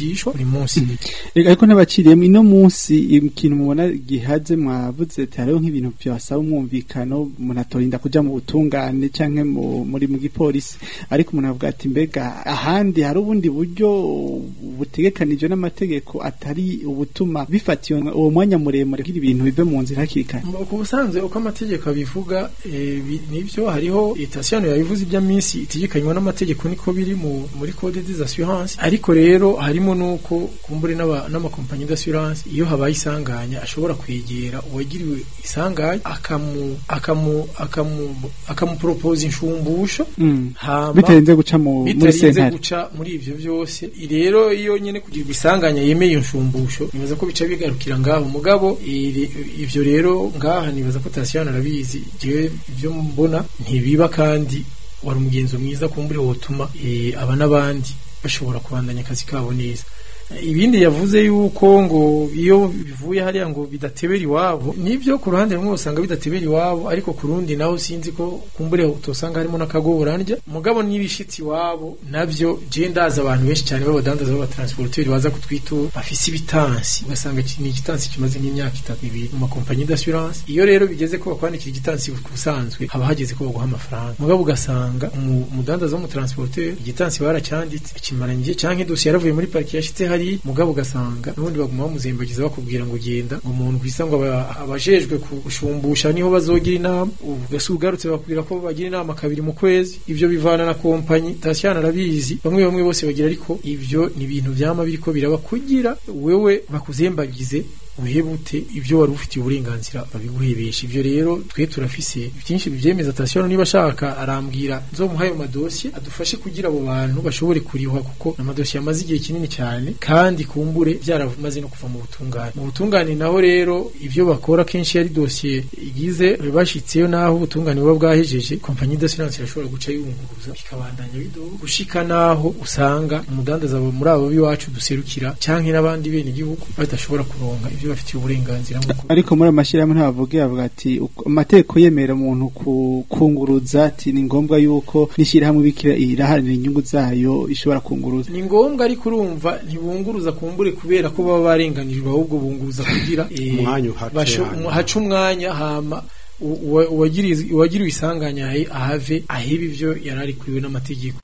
buri munsi Ega ariko n'abaciriyemo ino munsi ikintu mubona gihaze mwavuze ati hariho nk'ibintu byasaba umwumvikano umuntu atorinda kuja mu butungane canke mu- muri mu gipolisi ariko umuntu avuga ati mbega ahandi hari ubundi buryo butegekanijwe n'amategeko atari ubutuma bifatiwe uwo mwanya muremure kugira ibintu bive mu nzira hakiri kare ku busanzwe uko amategeko abivuga eh, bi- nibyo hariho itasiyano yabivuze iby'aminsi itegekanywa n'amategeko niko biri mu muri code des assurances ariko rero harimo nuko kumbure n'aba- n'amakompanyi d'assurance iyo habaye isanganya ashobora kwegera uwagiriwe isanganya akamu akamu akamu akamupropose inshumbusho Mm. hama bitarenze guca mu muri bitarinze sentare guca muri ivyo byose rero iyo nyene kugira isanganya yemeye iyo nshumbusho nibaza ko bica bigarukira ngaho mugabo iri- ivyo rero ngaha nibaza ko tasiyano arabizi jewe ivyo mbona ntibiba kandi wari umugenzo mwiza kumbure wotuma eh, aba n'abandi bashobora kubandanya akazi kabo neza ibindi yavuze yuko ngo iyo bivuye hariya ngo bidatebera iwabo nibyo ku ruhande rumwe usanga bidatebera iwabo ariko ku rundi naho sinzi ko kumbure utosanga harimo n'akagoborandya mugabo n'ibishitsi iwabo nabyo je ndazi abantu benshi cyane b'abadandaza b'abatransporteri baza kutwitura bafise ibitansi ugasanga iki- ni igitansi kimaze nk'imyaka itatu ibiri mu makompanyi d'assurance iyo rero bigeze ko bakwandikira igitansi ku busanzwe haba hageze ko baguha amafaranga mugabo ugasanga umu- umudandaza w'umutransporteri igitansi baracyanditse kimaranye igihe canke idosiye yaravuye muri pariki yashitse hari mugabo ugasanga n'ubundi baguma bamuzembagiza bakubwira ngo genda ngo umuntu kwisa ngo aba- abajejwe gushumbusha niho bazogira inama ugasi ugarutse bakubwira ko bagira inama kabiri mu kwezi ivyo bivana na kompanyi tasiyana arabizi bamwe bamwe bose bagira ariko ivyo ni ibintu vyama biriko biraba kugira wewe bakuzembagize uhebute ibyo wari ufitiye uburenganzira babiguhebesha ivyo rero twe turafise byinshi bivyemeza tasiyano niba ashaka arambwira nzomuha ayo madosiye adufashe kugira abo bantu bashobore kurihwa kuko amadosiye amaze igihe kinini cyane kandi kumbure byaramaze no kuva mu butungane mu butungane naho rero ivyo bakora kenshi yari dosiye igize bashitseyo naho ubutungane buba bwahejeje kompanyi d'assurance irashobora guca yunguruza ikabandanya bidoga gushika naho usanga umudandaza muri abo b'iwacu duserukira canke n'abandi bene igihugu badashobora kuronka ivyo bafitiye uburenganzira nk'uko ariko muri amashyirahamwe ntabavuge bavuga ati uko- amategeko yemera umuntu ku- kunguruza ati ni ngombwa yuko n'ishyirahamwe bikira iraharanira inyungu zayo ishobora kunguruza ni ngombwa ariko urumva ntibunguruza kumbure kubera ko baba barenganijwe ahubwo bunguruza kugira eh, Umwanya uhace basho- hanyuma. hace umwanya hama u- uwa- uwagiriz- uwagiriwe isanganya ahe- ahave ahebe ivyo yari arikuriwe n'amategeko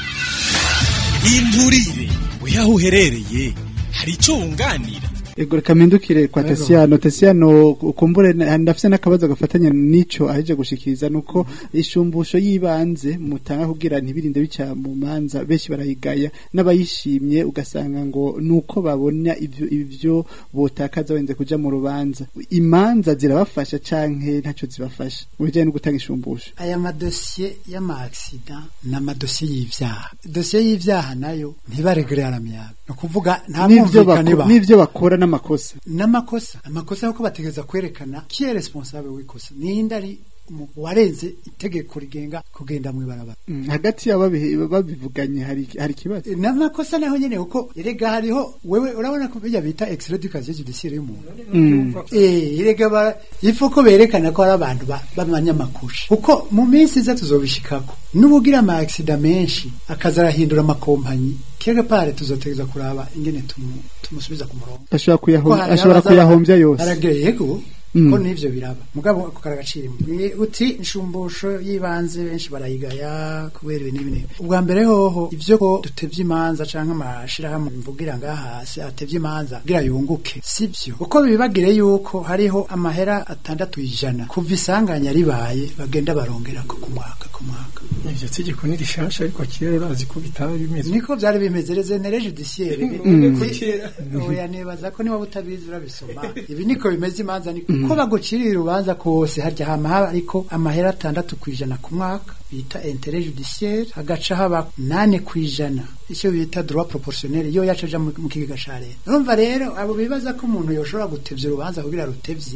inturire weho aho uherereye hari icyo wunganira ego reka mpindukire kwa Tasiano Tasiano ukumbure na- ndafise n'akabazo gafatanya n'ico aheje gushikiriza nuko ishumbusho yibanze mutanga kugira ntibirinde bica mu manza benshi barayigaya n'abayishimye ugasanga ngo nuko babona ivyo ivyo botakaza wenze kuja mu rubanza imanza zirabafasha canke ntaco zibafasha mu bijanye no gutanga ishumbusho aya madosiye y'amaksida ni amadosiye y'ivyaha dosiye y'ivyaha nayo ntibaregere aramyaga ni ukuvuga nta n'ivyo mwumvikane bako- ba n'ivyo bakora n'amakosa n'amakosa amakosa yuko bategereza kwerekana ki est responsable w'ikosa ninde ari umu- warenze itegeko rigenga kugenda mw'ibarabara Mm, hagati yabo babihe- babivuganye hari hari ikibazo n'amakosa naho nyene kuko erega hariho wewe urabona ko bijya bita extrait du casier judiciaire y'umuntu Mm. Eh, erega ba ifu ko berekana ko ari abantu ba- b'abanyamakuru kuko mu minsi iza tuzobishikako n'ubugira ama accident menshi akaza arahindura amakompanyi kega pare tuzotegeza kuraba ingene tumu, tumusubiza ku murongo ashobora Ko kuyahom- hari ashobora abaza- kuyahombya yose aragira yego Mm. ko nivyo biraba mugabo ako karagaciro Ni uti inshumbusho y'ibanze benshi barayigaya kubera ibintu n'ibintu ubwa mbere hoho ivyo ko dutevye imanza canke amashirahamwe mvugira ngaha hasi atevye imanza kugira yunguke sivyo uko bibagire yuko hariho amahera atandatu ijana kuva isanganya ribaye bagenda barongerako ku mwaka ku mwaka ivyo tegeko ni rishasha ariko kera urazi ko bitari bimeze niko vyari bimeze rezenere judiciaire Mm. oya nibaza ko niba utabizi urabisoma ibi niko bimeze imanza niko ko bagucirira urubanza kose harya hama haba ariko amahera atandatu kwijana ku mwaka bita interet judiciaire hagaca haba nane kwijana icyo bita droit proportionnel iyo yacaja mu mu kigega ca leta urumva rero abo bibaza ko umuntu yoshobora gutevya urubanza kugira rutevye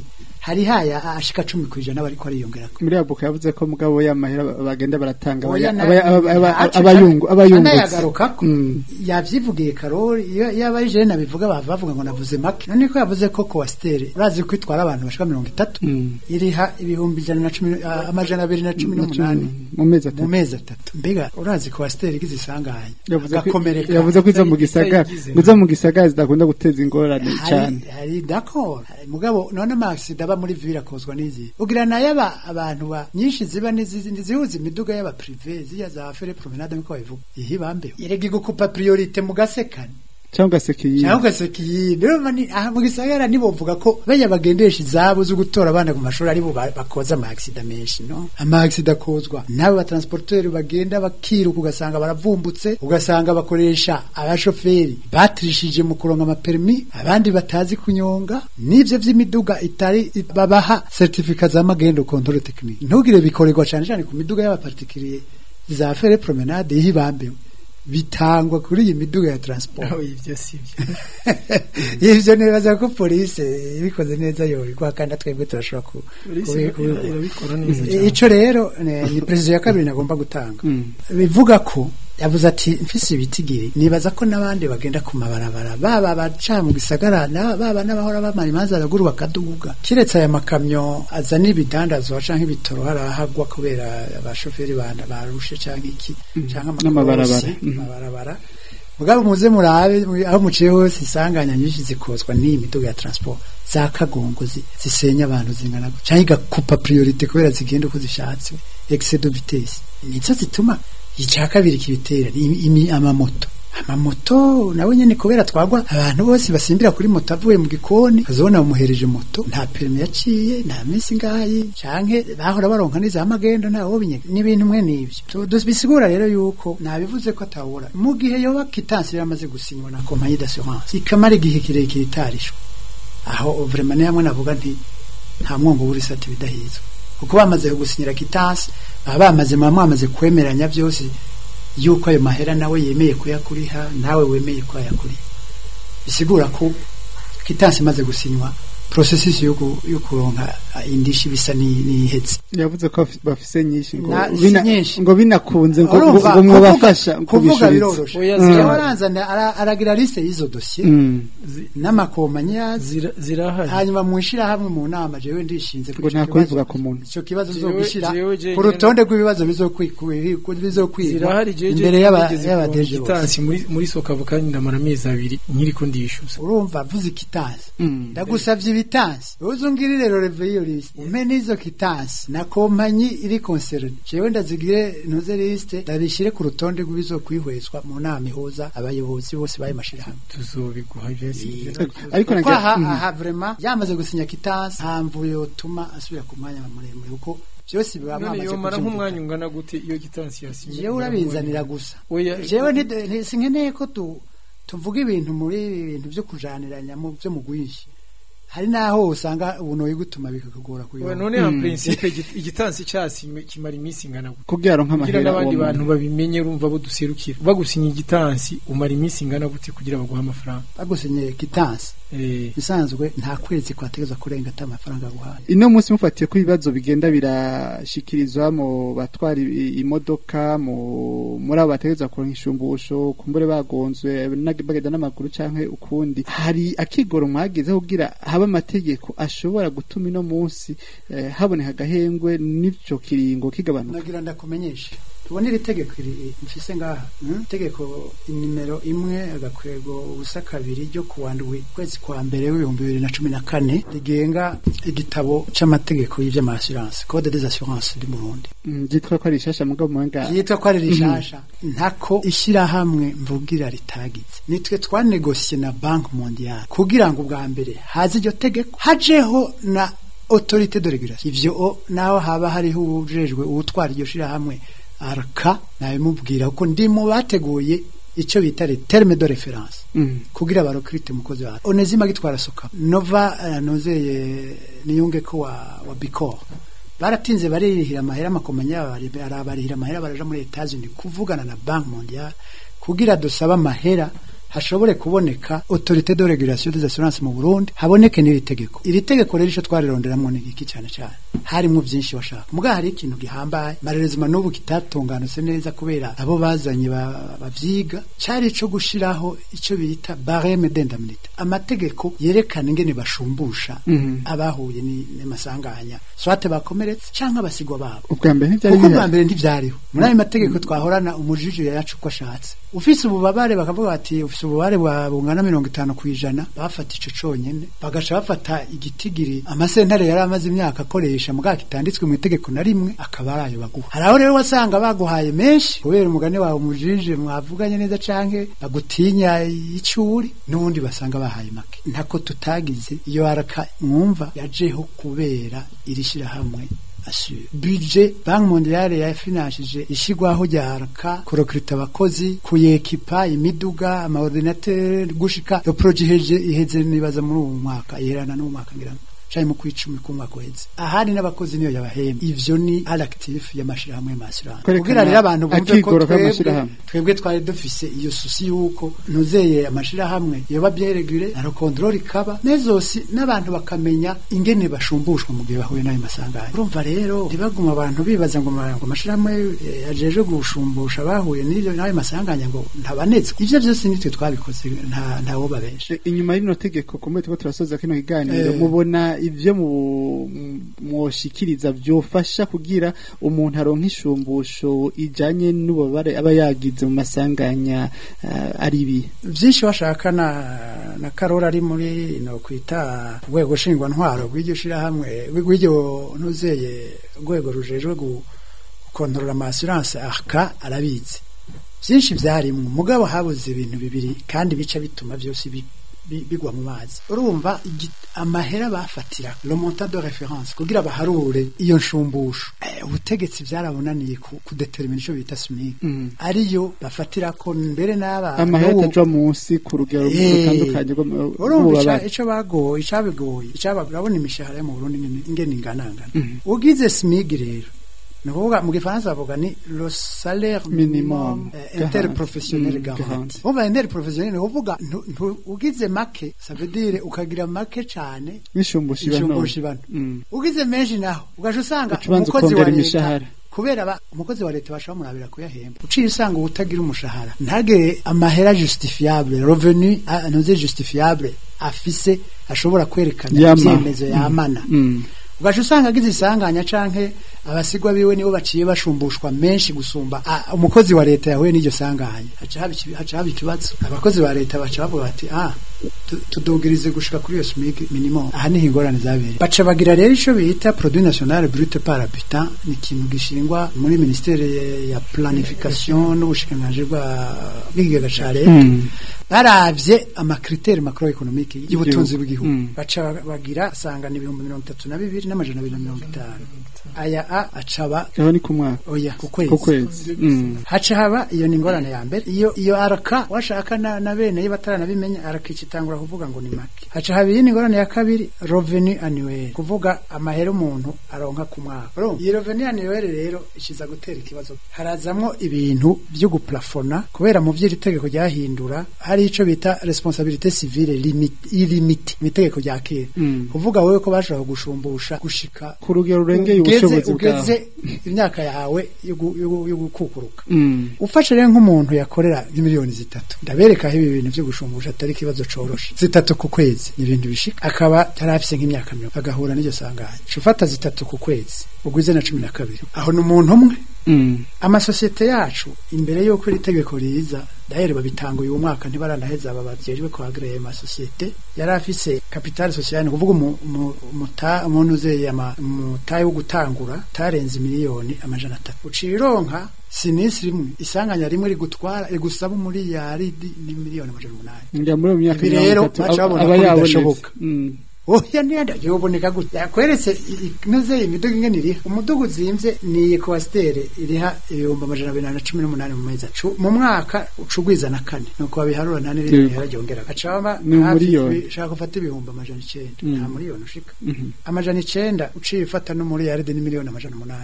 hari haya ashika 10 kwijana bariko ariyongera muri abuka yavuze ko mugabo y'amahera bagenda baratanga Oya, abaya- na- abaya- aba- aba- aca- abayungu abayungutse anayagarukako Mm. yavyivugiye karori iyo iyo abaye jene abivuga bava bavuga ngo navuze make none ko yavuze ko coaster urazi ko itwara abantu bashika 30 Mm. iriha ibihumbi ijana na cumi ah, amajana abiri na cumi n'umunani mu mezi mu atatu mezi atatu mbega urazi coaster igize isanganya yavuze ko agakomereka yavuze ko izo mu gisagara itayigize. ngo izo mu gisagara zidakunda guteza ingorane cyane hari hari d'accord Hari- mugabo none amaxida aba muri ville akozwa n'izi ugira nayo aba abantu ba nyinshi ziba n'izi ntizihuza imiduga y'aba privé ziya za fere promenade nkuko babivuga iyi bambe yerega igukupa priorite mu gasekane cyangwa se kiyi cyangwa ugaseka iyi rero ni aha mu gisagara nibo bavuga ko bajya bagendesha izabo zo gutora abana ku mashuri aribo ba- bakoza amagisida menshi no amagisida akozwa n'abo batransporteri bagenda bakiruka ugasanga baravumbutse ugasanga bakoresha abashoferi batirishije mu kuronka amaperimi abandi batazi kunyonga n'ivyo vy'imiduga itari babaha certificat za magendo control technique ntugire bikorerwa cyane cyane ku miduga y'abapartikiriye za fere promenade y'ibambewe bitangwa kuri iyi miduga ya transport aho ibyo si byo ivyo nibaza ko polisi ibikoze neza yobikwa kandi twebwe turashobora ku polisi kubi- kubi- irabikora neza I- cyane ico rero ne- ni perezida ya kabiri nagomba gutanga bivuga ko yavuze ati mfise ibitigiri nibaza ko n'abandi bagenda ku mabarabara baba baca mu gisagara na- baba n'abahora bamara imanza raguru bakaduga kiretse aya makamyo azana ibidandazwa canke ibitoro harahagwa kubera abashoferi bana barushe canke iki canke N'amabarabara. amakorosi, Mhm. amabarabara mugabo muze murabe mu- aho muciye hose isanganya nyinshi zikozwa n'iyi miduga ya transport za kagongo zi- zisenya abantu zingana gutya canke igakupa priorite kubera zigenda uko zishatse excès de vitesse nizo zituma icya kabiri kibitera ni imi- imi- amamoto amamoto nawe nyene kubera twagwa abantu bose basimbira kuri moto avuye mu gikoni azobona bamuhereje moto nta perimi yaciye nta minsi ngayi canke bahora baronka n'iza magendo nta wobinyega n'ibintu mwe n'ivyo Tu- dus- bisigura rero yuko nabivuze ko atawura mu gihe yoba kitansi yaramaze gusinywa na kompanyi d'assurance ikamara igihe kirekire itarishwa aho vraiment ni hamwe navuga nti nta mwongo w'urisati bidahizwe kuko bamaze gusinyira kitansi baba bamaze muba mwamaze kwemeranya byose yuko ayo mahera nawe yemeye kuyakuriha nawe wemeye ko ayakuriha bisigura ko kitansi imaze gusinywa processus yo ku- yo kuronka ah, indishi bisa ni- n'ihetse yavuze ko bafi- bafise nyinshi ngo Na- si bina- nyinshi. ngo binakunze ngo ngo- Urumva, ngo kuvuga- mwabafasha kuvuga kubishuriza biroroshe Oya, Jewe zirahari. aranzana ara- aragira liste y'izo dosiye Mm. Zi- n'amakompanyi yazo zira- zirahari hanyuma mwishira hamwe mu nama jewe ndishinze ngo nta kubivuga ku muntu ico kibazo Jewe- uzogishira jewe je ku rutonde rw'ibibazo bizokwigwa bizokwigwa zirahari jeje imbere y'aba nigeze y'aba kuronka deje bose igitansi muri muri sokavu kandi ndamara amezi abiri nkiriko ndishyuza urumva vuze ikitansi Mm. ndagusavye ibitansi uzungirire rero reveyo list umpe n'izo kitansi na kompanyi iri concerne jewe ndazigire ntuze liste ndabishire ku rutonde rw'ibizokwihwezwa mu nama ihuza abayobozi bose bayo mashirahamwe tuzobiguha ibyo si byo ariko kuko nagira aha Mm. aha vraiment yamaze gusinya kitansi nta mvuyo yotuma asubira ku mwanya muremure kuko byose biba none mwamaze yomara nk'umwanya kuvyumvikana. ungana gute iyo gitansi yasinye jewe urabinzanira gusa oya jewe ntide- nti- sinkeneye ko tu- tuvuga ibintu muri ibi bintu byo kujaniranya mu byo mugwishi hari naho usanga ubunoyi gutuma bikakugora oya kuyobora none ya Mm. principe igi- igitansi cyasinywe kimara iminsi ingana gute kugira aronke kugira amahera n'abandi uwo bantu muntu. babimenye urumva bo duserukira bagusinya igitansi umara iminsi ingana gute kugira baguhe amafaranga bagusinye kitansi eh bisanzwe nta kwezi kwategeza kurenga ata amafaranga guhaye ino munsi mufatiye ko ibibazo bigenda birashikirizwa mu batwara i- imodoka mu muri abo bategereza kuronka ishumbusho kumbure bagonzwe nag- bagenda n'amaguru canke ukundi hari akigoro mwagezeho kugira habe amategeko ashobora gutuma ino munsi eh, haboneka agahengwe n'ico kiringo kigabanuka nagira ndakumenyeshe tubone iri tegeko iri mfise ngaha mm? tegeko nimero imwe agakwego ubusa kabiri ryo kuwa ndwi kwezi kwa mbere w'ibihumbi bibiri na cumi na kane rigenga igitabo c'amategeko y'ivy'amasuranse code des assurances du Burundi Mm, ryitwa ko ari rishasha mugabo muwenga yitwa ko ari rishasha ntako ishyirahamwe mvugira ritagize nitwe twanegosiye na banki mondiale kugira ngo ubwa mbere haze iryo tegeko hajeho na autorité de régulation ivyo o naho haba hariho uwujejwe uwutwara iryo shirahamwe arka nabimubwira kuko ndi mu bateguye icyo bita le terme de référence Mm. kugira barokirite umukozi wawe onezima gitwara soka nova uh, nozeye niyunge ko wa, wa bicor baratinze baririhira amahera amakompanyi yabo bari- arabarihira amahera baraja muri Etats Unis kuvugana na Bank Mondiale kugira dusaba amahera hashobore kuboneka autorité de régulation des assurances mu Burundi haboneke n'iri tegeko iri tegeko rero ico twarironderamwo ni iki cyane cyane harimwo byinshi washaka muga hari ikintu gihambaye marerezima n'ubu kitatunganutse neza kubera abo bazanye ba- bavyiga cari ico gushiraho ico bita barème d'indemnité amategeko yerekana ingene bashumbusha abahuye ni- n'amasanganya swate bakomeretse canke abasigwa babo ubwa mbere ntibyari kuko bwa bihari mbere ntivyariho muri ayo mategeko twahorana umujiji yacu uko ashatse ufise ububabare bakavuga bati ufise ububabare bwa bungana mirongo itanu ku ijana bafata ico conyene bagaca bafata igitigiri amasentare yari amaze imyaka akoresha mugaka kitanditswe mu itegeko na rimwe akaba ari ayo baguha hari aho rero wasanga baguhaye menshi kubera umugani wawe umujije mwavuganye neza canke bagutinya icuri n'ubundi basanga bahaye make ntako tutagize iyo araka mwumva yajeho kubera iri shirahamwe asure budget banki mondiale yafinanshije ishigwaho rya araka kurokrita abakozi kuyekipa imiduga amaordinateur gushika iyo projet iheje iheze nibaza muri uwo mwaka iherana n'uwo mwaka ngira ngo canke mu kwicumi k'umwaka uheze ahari n'abakozi niyo yabahemba ivyo ni alactif y'amashirahamwe y'amashyirahamwe Kwerekana kugira rero abantu bumve ko akigoro twebwe k'amashirahamwe. twebwe twari dufise iyo susi yuko nuzeye amashirahamwe yoba byeregure na control ikaba nezosi n'abantu bakamenya ingene bashumbushwa mu gihe bahuye n'ayo masanganya urumva rero ntibaguma abantu bibaza ngo ma- ngo amashirahamwe eh, ajeje gushumbusha bahuye n'ivyo n'ayo masanganya ngo ntabanetswe ivyo vyose nitwe twabikoze nta ntawo babesha E, inyuma y'ino tegeko kumbe tuko turasoza kino kiganiro Eh. mubona ivyo mu mwoshikiriza vyofasha kugira umuntu aronka ishumbusho ijanye n'ububabare aba yagize mu masanganya uh, ari ibi vyinshi washaka na na karora ari muri no kwita urwego nshingwa ntwaro rw'iryo shirahamwe rw'iryo ntuzeye urwego rujejwe gu- gukontorora ama assurance aka arabizi vyinshi vyarimwo mugabo habuze ibintu bibiri kandi bica bituma vyose bi- bi- bigwa mu mazi urumva igi- amahera bafatira le montant de référence kugira baharure iyo nshumbusho eh, ubutegetsi vyarabonaniye ku, kudetermina ico bita SMIC Mm. ariyo bafatira ko mbere n'aba amahera n'ubu- ataja munsi ku rugero Eh, rutandukanye rw'ama- urumva ica- rw'ububabare ico bagoye icabigoye icaba urabona imishahara yo mu Burundi ingene- ingene inganangana ugize SMIG rero ni ukuvuga mu gifaransa bavuga ni le salaire Minimum minimum eh, garanti. interprofessionnel Mm, garanti garanti. umva interprofessionnel ni ukuvuga ntu- ntu- ugize make ça veut dire ukagira make cane n'ishumbusho iba nto. inshumbusho ibano Mm. ugize menshi naho ugaca usanga Uca ubanza umukozi wa ukongera leta imishahara. kubera ba- umukozi wa leta bashobora murabira kuyahemba uciye usanga utagira umushahara ntagire amahera justifiable revenu ah, ntuze justifiable afise ashobora kwerekana Yama. ibyemezo yamana Mm. ugaca usanga agize isanganya canke abasigwa biwe nibo baciye bashumbushwa menshi gusumba ah, umukozi wa leta yahuye n'iryo sanganya haca haba ikibi- haca haba ikibazo abakozi ba leta baca bavuga bati ah tu- tudogerize gushika kuri iyo SMIC minimum aha niho ingorane zabereye baca bagira rero ico bita produit national brut par habitant ni ikintu gishingwa muri ministere ya planification n'ubushikiranganji bwa bw'ikigega ca leta Mm. baravye amakriteri macroeconomique y'ubutunzi Igihugu. bw'igihugu Mm. baca bagira asanga ni ibihumbi mirongo itatu na bibiri n'amajana abiri na mirongo itanu aya a acaba aho ni ku mwaka oya ku kwezi ku kwezi Mm. haca haba iyo ni ingorane ya mbere iyo iyo araka washaka na, na bene iyo bataranabimenya araka ikitangura kuvuga ngo ni make haca haba iyi ni ingorane ya kabiri revenu annuel kuvuga amahera umuntu aronka ku mwaka urumva iyi revenu annuel rero ikiza gutera ikibazo harazamwo ibintu byo guplafona kubera mu vy'iri tegeko ryahindura hari ico bita responsabilité civile limite ilimite mu itegeko rya kera Mm. kuvuga wewe ko bashobora gushumbushha gushika ku rugero rurengeye ugeze ubushobozi bwawe ugeze imyaka yawe yo gu- yo gu- yo gukukuruka Mm. ufashe rero nk'umuntu yakorera miliyoni zitatu ndabereka aho ibi bintu byo gushumbusha atari ikibazo coroshe zitatu ku kwezi ni ibintu bishika akaba yari afise nk'imyaka mirongo agahura n'iryo sanganya Ca ufata zitatu ku kwezi ugwize na cumi na kabiri aho ni umuntu umwe Mm. amasosiyete yacu imbere y'uko iri tegeko riza dahere babitanguye uwo mwaka ntibaranaheza aba bavyejwe kuhagreye amasosiyete yari afise capital social ni kuvuga umu- umu- umuta- umuntu uzeye ama- umutahe wo gutangura tarenze miliyoni amajana atatu ucironka sinisi rimwe isanganya rimwe rigutwara rigusaba umuriyaridi ni miliyoni amajana umunani njya muri iyo myaka Ibi mirongo rero itatu baca aba- babona aba ko yabonetse. bidashoboka. Mm. oya niyanda yoboneka gute yakweretse inoze imiduga ingene iriha umuduga uzimvye ni ekwasiteri iriha ibihumbi amajana abiri na cumi n'umunani mu mezi acu mu mwaka ucugwiza na kane nuko babiharura nta n'irindi Yego. bihera ryongera gacaba Ni umuriyoni. shaka ufata ibihumbi amajana icenda Mm. nta miliyoni ushika Mhm. amajana icenda uciye ufata n'umuriyaridi ni miliyoni amajana umunani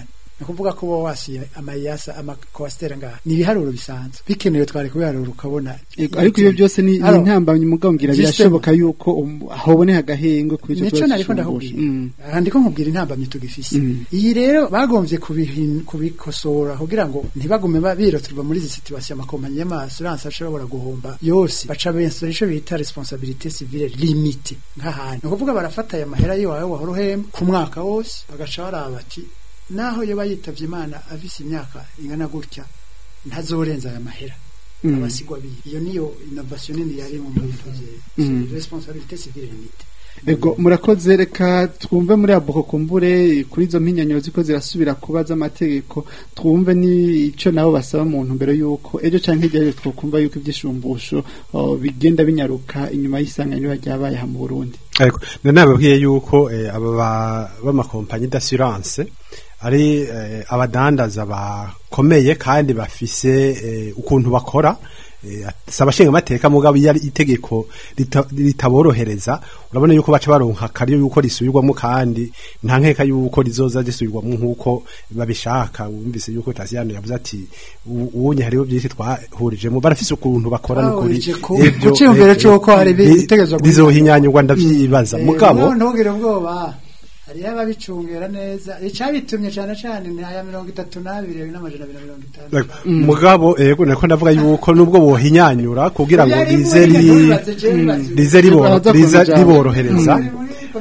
ni ukuvuga ko wowe wasiye amayasa amakowasiteri ngaha ni ibiharuro bisanzwe bikenewe twari kubiharura ukabona Ego, ariko ibyo byose ni ni Alors, intambamyi mugambwira Justement. birashoboka yuko um- haboneka agahenge kuri icyo nico kibazo nariko cy'ishumbusho. ndakubwira Mm. aha ndiko nkubwira intambamyi tugifise Mm. iyi rero bagomvye kubihin- kubikosora kugira ngo ntibagume ba- biroturwa muri izi situation amakompanyi y'amasurance ashobora guhomba yose baca bensura ico bita responsabilité civile limite nk'ahantu ni ukuvuga barafata aya mahera yiwawe wahora uhemba ku mwaka wose bagaca baraba bati naho yoba yitavye imana afise imyaka ingana gutya ntazorenza aya mahera Mm. abasigwa biwe iyo niyo innovation nini yari mu bintu Mm. vye responsabilité civile limite Ego murakoze reka twumve muri aboko kumbure kuri izo mpinyanyo ziko zirasubira kuba z'amategeko twumve ni ico nabo basaba mu ntumbero yuko ejo canke hirya twokumva yuko ivyishumbusho oh, bigenda binyaruka inyuma y'isanganyiro ryabaye ha mu Burundi ariko nanababwiye yuko eh, aba ba- b'amakompanyi d'assurance ari eh, abadandaza bakomeye kandi bafise eh, ukuntu bakora eh, si abashinga amateka mugabo iyo ari itegeko rita- ritaborohereza urabona yuko baca baronka kariyo yuko risubirwamo kandi nta nkeka yuko rizoza risubirwamo nk'uko babishaka wumvise yuko tasiyano yavuze ati "U- ubunye hariho byinshi twahurijemo barafise ukuntu bakora n'ukuri Bahurije ku- Ivyo, ku ciyumviro eh, c'uko hari eh, ibitegezwa guhindura. rizohinyanyurwa ndavyibaza mugabo ntugire ubwoba hariho ababicungera neza icabitumye cane cane ni aya mirongo itatu n'abiri n'amajana abiri na mirongo itanu mugabo ego nako ndavuga yuko nubwo bohinyanyura kugira ngo Yari rize muri- ri- bibaze, je bibaze. rize ribo- Baraza riza kubijana. riborohereza Mm.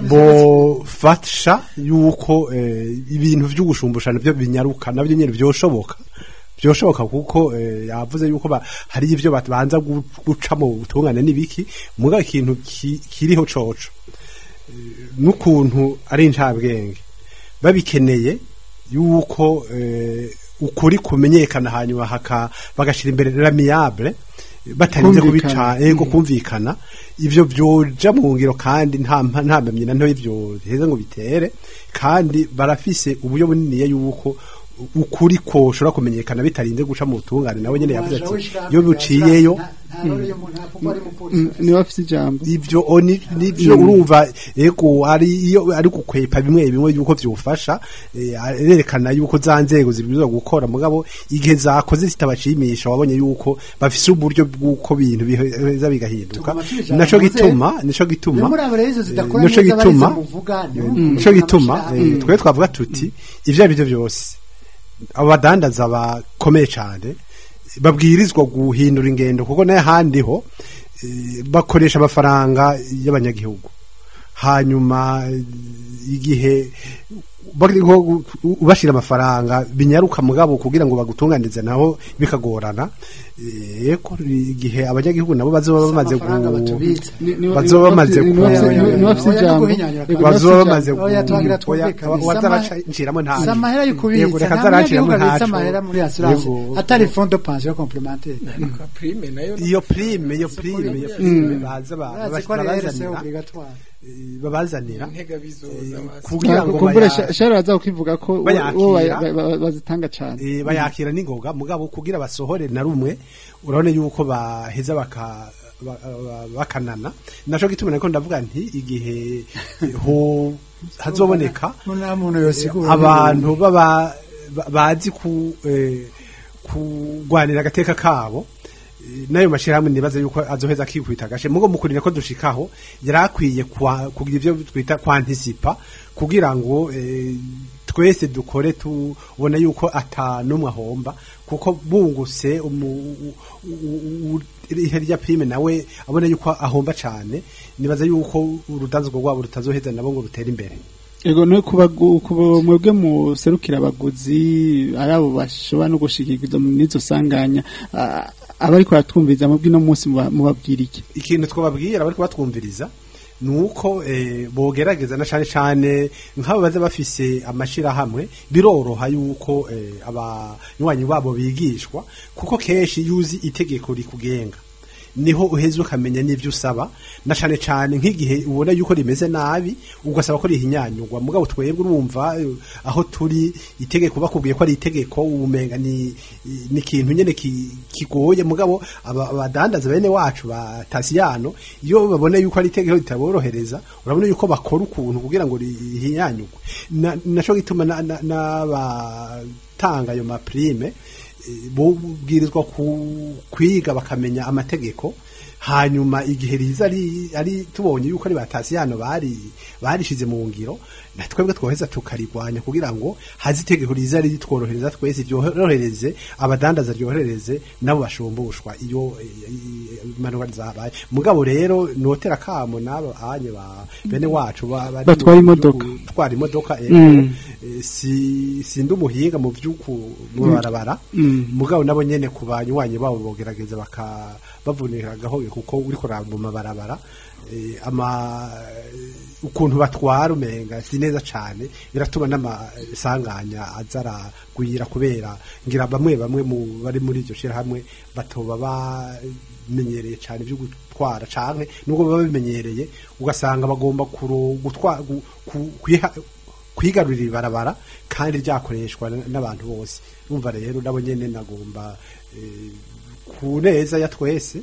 bofasha yuko eh, ibintu vy'ugushumbusha navyo binyaruka navyo nyene vyoshoboka byoshoboka kuko eh, yavuze yuko ba- hari ivyo babanza gu- guca mu butungane n'ibiki mugabo ikintu ki- kiriho coco n'ukuntu ari incabwenge babikeneye yuko eh, ukuri kumenyekana hanyuma haka bagashira imbere l'amiable batarinze Kumvikana. kubica ego kumvikana ivyo vyoja mu ngiro kandi nta mpa- nta mpamyi na ntoya ivyo heza ngo bitere kandi barafise uburyo buniniya yuko ukuri ko ushobora kumenyekana bitarinze guca mu butungane nawe nyene yavuze ati iyo buciyeyo niwe afise ijambo ivyo oni nivyo urumva ego ari iyo ari gukwepa bimwe bimwe yuko vyofasha eh, arerekana yuko za nzego zibwirizwa gukora mugabo igihe zakoze zitabashimisha wabonye yuko bafise uburyo bw'uko bintu biheza bigahinduka Tuguma tubijana naco mu nzego. gituma nico gituma muri abo rero izo zidakora eh, nico neza gituma barize muvuga niho eh, umuntu nico gituma amushyira eh, twe twavuga tuti ivyo ari byo byose abo badandaza bakomeye cyane babwirizwa guhindura ingendo kuko nayo ahandi ho eh, bakoresha amafaranga y'abanyagihugu hanyuma eh, igihe bariho ubashira amafaranga binyaruka mugabo kugira ngo bagutunganize naho bikagorana eh, ko igihe abanyagihugu nabo bazoba bamaze amafaranga gu- batubitse. Ni- ni- bazoba ni- bamaze ni- ku- ni- ni- ni- bafise Oya, ijambo. guhinyanyura Ego, kandi. bafise bazoba ijambo. bamaze Oya, twagira twumvikane. wazaraciramo nta si amahera yo kubitsa Yego, reka nta azaraciramo munyagihugu abitsa ntaco. amahera muri assurance Yego. atari fond de pension complémentaire Ka prime nayo iyo prime iyo prime iyo prime baza ba- urazi ko ari RSE babazanira obligatoire eh, babazanira intega bizoza eh, basi. kugira ngo kumbure baya- shara baza kukivuga ko bo- bayakira. bo baya- ba- ba- bazitanga cane eh, bayakira n'ingoga mugabo kugira basohore na rumwe urabona yuko baheza baka ba- ba- bakanana naco gituma nako ndavuga nti igihe eh, ho hazoboneka nta muntu yosigura abantu baba ba- bazi ku eh, kugwanira agateka kabo eh, nayo mashirahamwe nibaza yuko azoheza akikwita gashe mugo mukurira ko dushikaho yarakwiye kwa- kugira ivyo twita kwantisipa kugira ngo eh, twese dukore tubona yuko ata numwe ahomba kuko bunguse umu- u- u- u- ihe rya prime nawe abona yuko ahomba cane nibaza yuko urudanzwa rwabo rutazoheza nabo ngo rutere imbere ego no kubagu kuba mwebwe muserukira abaguzi ari abo bashobora no gushikirwa n'izo sanganya ah, abariko baratwumviriza mu bw'ino munsi muba- mubabwira iki ikintu twababwira bari kubatwumviriza nuko eh, bogerageza na cane cane nk'abo baza bafise amashirahamwe biroroha yuko eh, abanywanyi babo bigishwa kuko kenshi yuzi itegeko rikugenga niho uheze ukamenya n'ivyo usaba na cane cane nk'igihe ubona yuko rimeze nabi ugasaba ko rihinyanyurwa mugabo twebwe urumva eh, aho turi itegeko bakubwiye ko ari itegeko umenga ni ni ikintu nyene ki- kigoye mugabo aba- abadandaza bene wacu ba tasiyano iyo babona yuko ari itegeko ritaborohereza urabona yuko bakora ukuntu kugira ngo rihinyanyurwe Na- naco gituma na- na- n'abatanga ayo maprime eh, bubwirizwa ku- kwiga bakamenya amategeko hanyuma igihe riza ari, ari tubonye yuko ari batasiyano bari barishize mu ngiro na twebwe twoheza tukarigwanya kugira ngo hazi itegeko riza ritworohereza twese ryorohereze abadandaza ryoherereze nabo bashumbushwa iyo imanuka zabaye mugabo rero notera kamo nabo anye ba bene wacu ba- bari Batwara mu imodoka. gihugu, twara imodoka Mm. ego eh, si sindi umuhinga mu vyuku mu barabara Mm. mugabo nabo nyene ku banywanyi babo bogerageza baka bavunira gahoye kuko uri kuraba mu mabarabara eh, ama ukuntu batwara umenga si neza cane biratuma n'amasanganya azaragwira kubera ngira bamwe bamwe mu bari muri iryo shirahamwe batoba bamenyereye cane vyo gutwara canke nubwo baba bimenyereye ugasanga bagomba kuro gutwara gu- ku- kwiha- kwigarurira ibarabara kandi ryakoreshwa n- n'abantu bose urumva rero nabo nyene nagomba eh, ku neza ya twese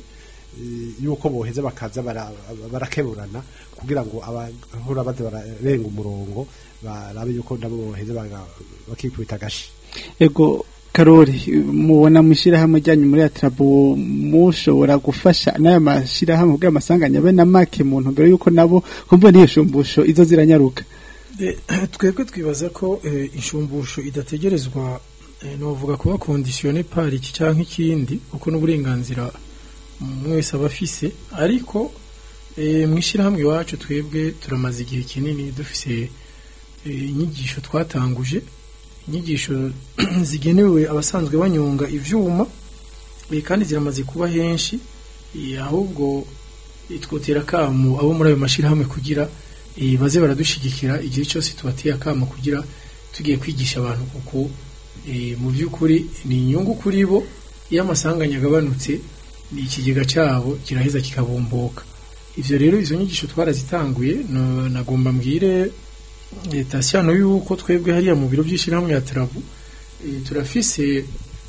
eh, yuko boheza bakaza bara- barakeburana kugira ngo abahora baza bararenga umurongo barabe yuko nabo boheza baga- bakikubita agashi ego karori mubona mwishirahamwe ryanyu muri atrabo mushobora gufasha n'aya mashirahamwe kugira amasanganya abe na make mu ntumbero yuko nabo kumva n'iyo shumbusho izo ziranyaruka Eh, twebwe twibaza ko eh, inshumbusho idategerezwa eh, novuga kuba kondisiyone par iki canke ikindi kuko n'uburenganzira umwe wese aba afise ariko eh, mwishirahamwe iwacu twebwe turamaze igihe kinini dufise eh, inyigisho twatanguje inyigisho zigenewe abasanzwe banyonga ivyuma eh, kandi ziramaze kuba henshi eh, ahubwo eh, twotera akamu abo muri ayo mashirahamwe kugira eh, baze baradushigikira igihe cyose tubateye akamo kugira tugiye kwigisha abantu kuko eh, mu by'ukuri ni inyungu kuri bo iyo amasanganya agabanutse ni ikigega cyabo kiraheza kikabomboka ivyo rero izo nyigisho twarazitanguye no- nagomba mbwire eh, tasiyano yuko twebwe hariya mu biro by'ishyirahamwe ya tarabu eh, turafise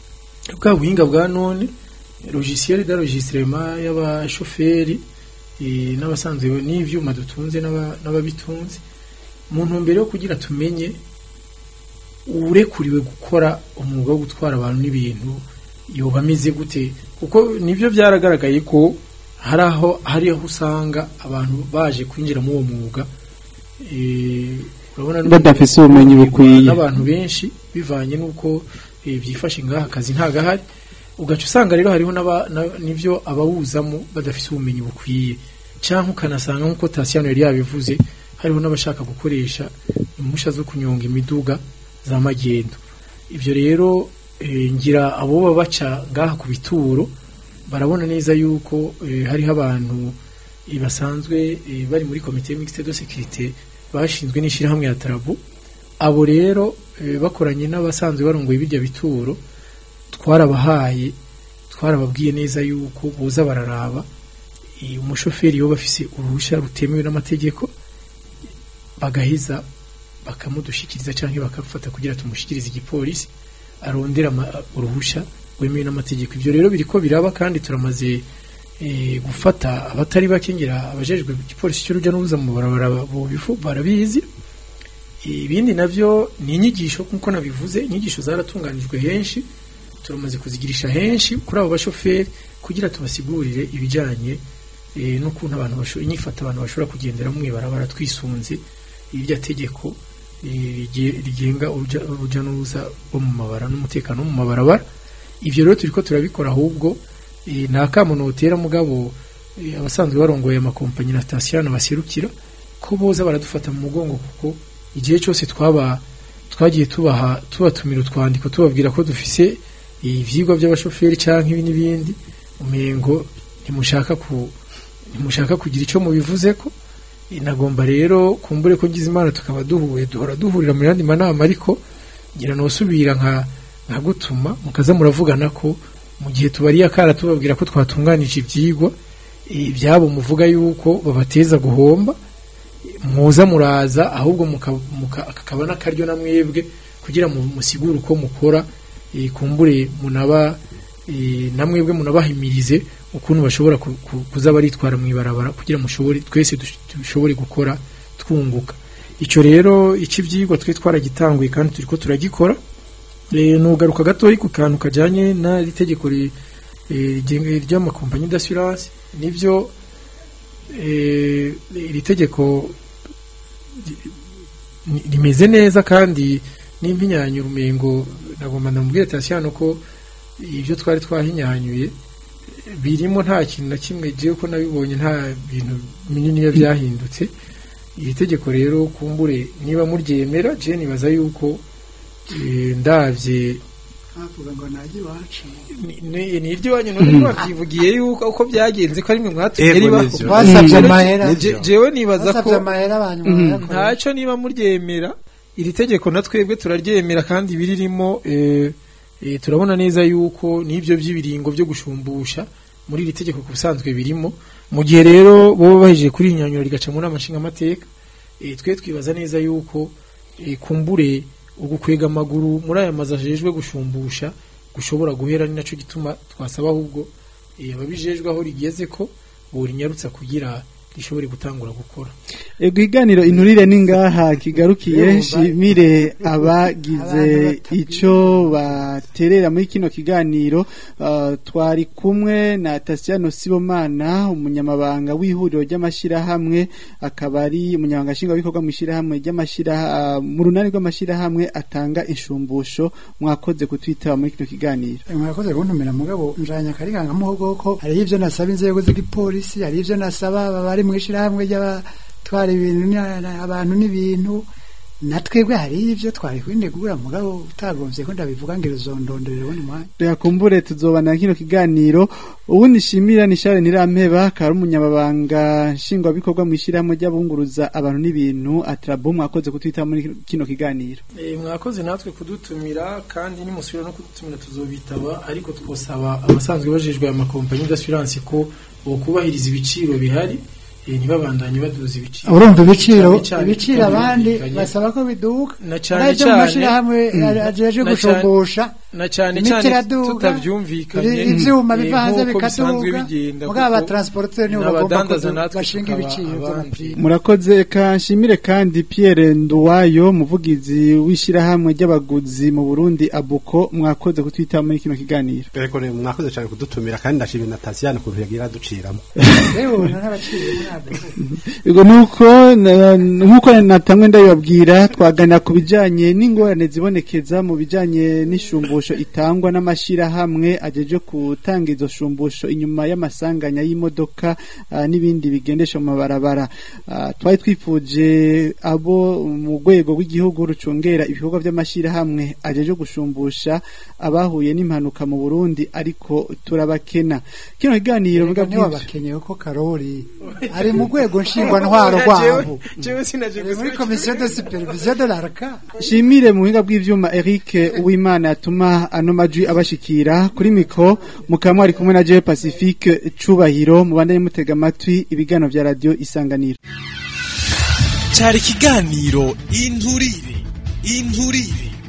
bwa buhinga bwa none logiciel d'enregistrement y'abashoferi eh, n'abasanzwe n'ivyuma dutunze n'aba- n'ababitunze mu ntumbero yo kugira tumenye urekuriwe gukora umwuga wo gutwara abantu n'ibintu yoba ameze gute kuko nivyo byaragaragaye ko hari aho hari aho usanga abantu baje kwinjira muri uwo mwuga eh, urabona n'ubu- Badafise ubumenyi bukwiye. n'abantu benshi bivanye n'uko eh, byifashe ngaha akazi ntagahari ugaca usanga rero hariho n'aba- na- n'ivyo abawuzamo badafise ubumenyi bukwiye cyangwa ukanasanga nk'uko tasiyano yari yabivuze hariho n'abashaka gukoresha impusha zo kunyonga imiduga za magendo ivyo rero eh, ngira abo baba baca ngaha ku bituro barabona neza yuko eh, hariho abantu eh, basanzwe eh, bari muri komite mixte de sécurité bashinzwe n'ishirahamwe ya Tarabu abo rero eh, bakoranye n'abasanzwe barongoye birya bituro twarabahaye twarababwiye neza yuko boza bararaba eh, umushoferi yoba afise uruhushya rutemewe n'amategeko bagaheza bakamudushikiriza canke bakafata kugira tumushikirize igipolisi arondera ama- uruhusha wemewe n'amategeko ivyo rero biriko biraba kandi turamaze eh, gufata abatari bake ngira abajejwe igipolisi cy'uruja n'uruza mu barabara bobifu barabizi ibindi navyo ni inyigisho nkuko nabivuze inyigisho zaratunganijwe henshi turamaze kuzigirisha henshi kuri abo bashoferi kugira tubasigurire ibijanye eh, n'ukuntu abantu bashobora inyifata abantu bashobora kugendera mu ibarabara twisunze irya tegeko eh, rige- rigenga uruja uruja n'uruza rwo mu mabara n'umutekano wo mu mabarabara ivyo rero turiko turabikora ahubwo eh, nta kamo notera mugabo eh, abasanzwe barongoye amakompanyi na sitasiyo baserukira ko boza baradufata mu mugongo kuko igihe cyose twaba twagiye tubaha tubatumira utwandiko tubabwira ko dufise ivyigwa by'abashoferi canke ibi n'ibindi umengo ntimushaka ku ntimushaka kugira ico mubivuze ko nagomba rero kumbure ko ngize imana tukaba duhuye duhora duhurira mu yandi manama ariko ngira nosubira nka nka gutuma mukaza muravugana ko mu gihe tubariye akara tubabwira ko twatunganije ibyigwa eh, ibyabo muvuga yuko babateza guhomba muza muraza ahubwo muka- muka- kakaba n'akaryo na mwebwe kugira mu musigure uko mukora eh, kumbure munaba eh, na mwebwe munabahimirize ukuntu bashobora ku- ku- kuza baritwara mu ibarabara kugira mushobore twese dush- dushobore gukora twunguka icyo rero icy'ibyigwa twe twaragitanguye kandi turiko turagikora Eh, nugaruka gatoya ku kantu kajyanye n'iri tegeko ri- eh, rigenga- ry'amakompanyi d'assurance nibyo eh, iri tegeko ri- ni- rimeze neza kandi n'impinyanyura umengo nagomba ndamubwire Tassiano ko ibyo twari twahinyanyuye eh, birimo nta kintu na kimwe jewe ko nabibonye nta bintu binini biba byahindutse iri tegeko rero kumbure niba muryemera je nibaza yuko eh, ndavye havuga ngo najye iwacu ni- ni ni iryo wanyu none mwabyivugiye yuko uko byagenze ko ari mwe mwatumye Ego, ribaho nivyo. Basavye Rero amahera. je- jewe nibaza ko basabye amahera abantu barayakora. ntacyo niba muryemera iri tegeko na twebwe turaryemera kandi biririmo eh, eh, turabona neza yuko n'ibyo by'ibiringo byo gushumbusha muri iri tegeko ku busanzwe birimo mu gihe rero bo bahejeje kuri inyanyura rigaca muri amashinga amateka eh, twe twibaza neza yuko eh, kumbure ugukwega amaguru muri aya mazu ajejwe gushumbusha gushobora guhera ni naco gituma twasaba ahubwo eh, ababijejwe aho rigeze ko borinyarutsa kugira rishobore gutangura gukora Ego iganiro inturire ningaha kigarukiye Yumva. shimire abagize Abantu ico baterera muri kino kiganiro uh, twari kumwe na Tassiano Sibomana umunyamabanga w'ihuriro ry'amashirahamwe akaba ari umunyamabanga nshingwabikorwa mu ishirahamwe ry'amashira uh, mu runani rw'amashirahamwe atanga inshumbusho mwakoze kutwitaba muri kino kiganiro mwakoze kuntumira mugabo njanya kariganga muhogo ko hari ivyo nasaba inzego z'igipolisi hari ivyo nasaba bari mu ishirahamwe ry'abatwara ibintu na- na- abantu n'ibintu natwebwe hari ivyo twari kwinegura mugabo utagomvye ko ndabivuga ngiro zondondorera ubundi mwanya Yakumbure tuzobana kino kiganiro ubundi shimira ni Charles Nirampeba akaba ari umunyamabanga nshingwabikorwa mu ishyirahamwe ry'abunguruza abantu n'ibintu atrabo mwakoze kutwita muri kino kiganiro Eh, mwakoze natwe kudutumira kandi nimusubira no kudutumira tuzobitaba ariko twosaba abasanzwe bajejwe aya makompanyi d'assurance ko bokubahiriza ibiciro bihari eh, ntibabandanye baduza ibiciro urumva ibiciro Cyane cyane ibiciro abandi tubyumvikanye. basaba ko biduka na cyane Uretse mu cyane mashirahamwe ajeje Na cyane- gushumbusha na cyane imiti cyane iraduga, tutabyumvikanye ibi- ivyuma eh, biva hanze nk'uko bisanzwe bikaduga bigenda mugabo kuko abatransporteur nibo bagomba n'abadandaza kudu- natwe bashinga tukaba ibiciro abandi. vy'amapiri murakoze ka nshimire kandi Pierre Nduwayo muvugizi w'ishyirahamwe ry'abaguzi mu Burundi abuko mwakoze kutwita muri kino kiganiro Ego ne mwakoze cyane kudutumira kandi ndashimira na Tassiano kuntu yagira duciramo rero n'abaciro ntabwo Ego nuko na- nkuko natamwe ndabibabwira twaganira ku bijanye n'ingorane zibonekeza mu bijanye n'ishumbusho itangwa n'amashirahamwe ajeje gutanga izo shumbusho inyuma y'amasanganya y'imodoka ah, n'ibindi bigendesha mu mabarabara Ah, twari twifuje abo mu rwego rw'igihugu rucungera ibikorwa by'amashirahamwe ajeje gushumbusha abahuye n'impanuka mu Burundi ariko turabakena kino kiganiro Erega muga niwe bw'ivyo- bakeneye ko karori ari mu rwego nshingwantwaro rwabo jewe sinaje Ari muri komisiyo de supervision de l'arca Shimire mu buhinga bw'ivyuma Eric Uwimana yatuma ano majwi abashikira kuri mikro mukaba ari kumwe na Jewe Pacifique Cubahiro mubandanye mutega amatwi ibigano vya radio Isanganiro cyari ikiganiro inturire inturire